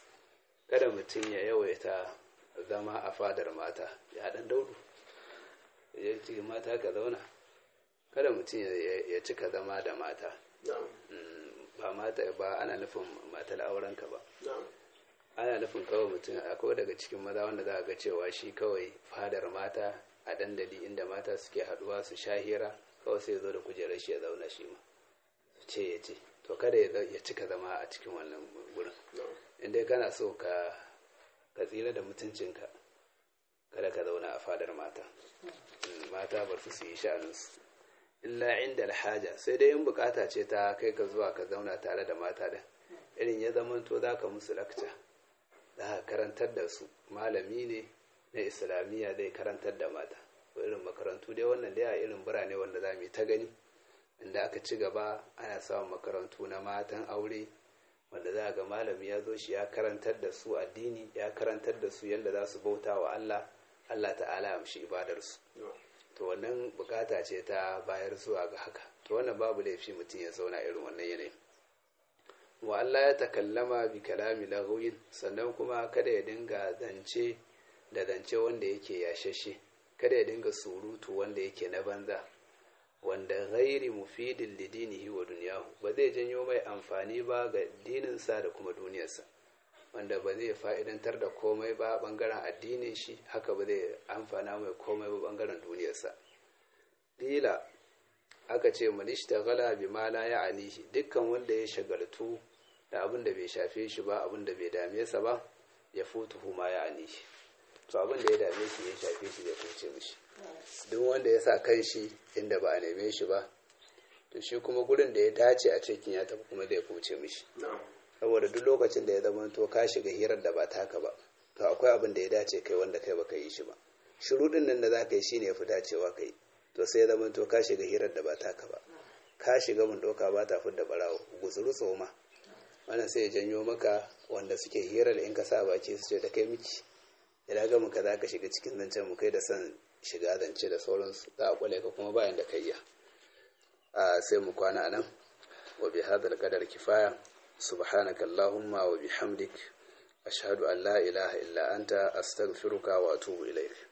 kada mutum ya yawaita zama a fadar mata ya dan daudu ya ce mata ka zauna kada mutum ya cika zama da mata ba mata ba ana nufin matar aurenka ba ana nufin kawai mutum akwai daga cikin maza wanda za a ga cewa shi kawai fadar mata a dandali inda mata suke haduwa su sha hira kawai sai zo da kujerar shi ya zauna shi ma ce ya ce to kada ya cika zama a cikin wannan gurin inda kana so ka ka tsira da mutuncinka kada ka zauna a fadar mata mata bar su yi sha'aninsu illa inda alhaja sai dai in bukata ce ta kai ka zuwa ka zauna tare da mata din irin ya zamanto za ka musu lakca za ka karantar da su malami ne na islamiyya zai karantar da mata ko irin makarantu dai wannan dai a irin birane wanda za mu yi ta gani inda aka ci gaba ana samun makarantu na matan aure wanda za ga malami ya zo shi ya karantar da su addini ya karantar da su yadda za su bauta wa Allah Allah ta'ala amshi ibadarsu to wannan bukata ce ta bayar zuwa ga haka to wannan babu laifi mutum ya zauna irin wannan yanayin wa Allah ya takallama bi kalami lahuyin sannan kuma kada ya dinga zance da zance wanda yake yashashe kada ya dinga surutu wanda yake na banza wanda ghairi mufidin lidinihi wa duniyahu ba zai janyo mai amfani ba ga dininsa da kuma duniyarsa wanda ba zai fa'idantar da komai ba bangaren addinin shi haka ba zai amfana mai komai ba bangaren duniyarsa dila aka ce manishta gala bi ma la ya anihi dukkan wanda ya shagaltu da abin da bai shafe shi ba abin da bai dame sa ba ya futu ma ya anihi to abin da ya dame shi ya shafe shi zai kuce mishi duk wanda ya sa kan shi inda ba a neme shi ba to shi kuma gurin da ya dace a cikin ya tafi kuma zai kuce mishi saboda duk lokacin da ya zama to ka shiga hirar da ba taka ba to akwai abin da ya dace kai wanda kai baka yi shi ba shurudin nan da za ka yi shine ya fi dacewa kai to sai ya zama to ka shiga hirar da ba taka ba ka shiga mun doka ba ta fidda barawo gutsuru tsoma wannan sai ya janyo maka wanda suke hirar in ka sa baki su ce da kai miki idan ga muka za ka shiga cikin zancen mu kai da son shiga zance da sauransu za a kwale ka kuma bayan da kai iya sai mu kwana a nan wa bi hadal qadar kifaya subhanaka allahumma wa bihamdik ashhadu an la ilaha illa anta astaghfiruka wa atubu ilaik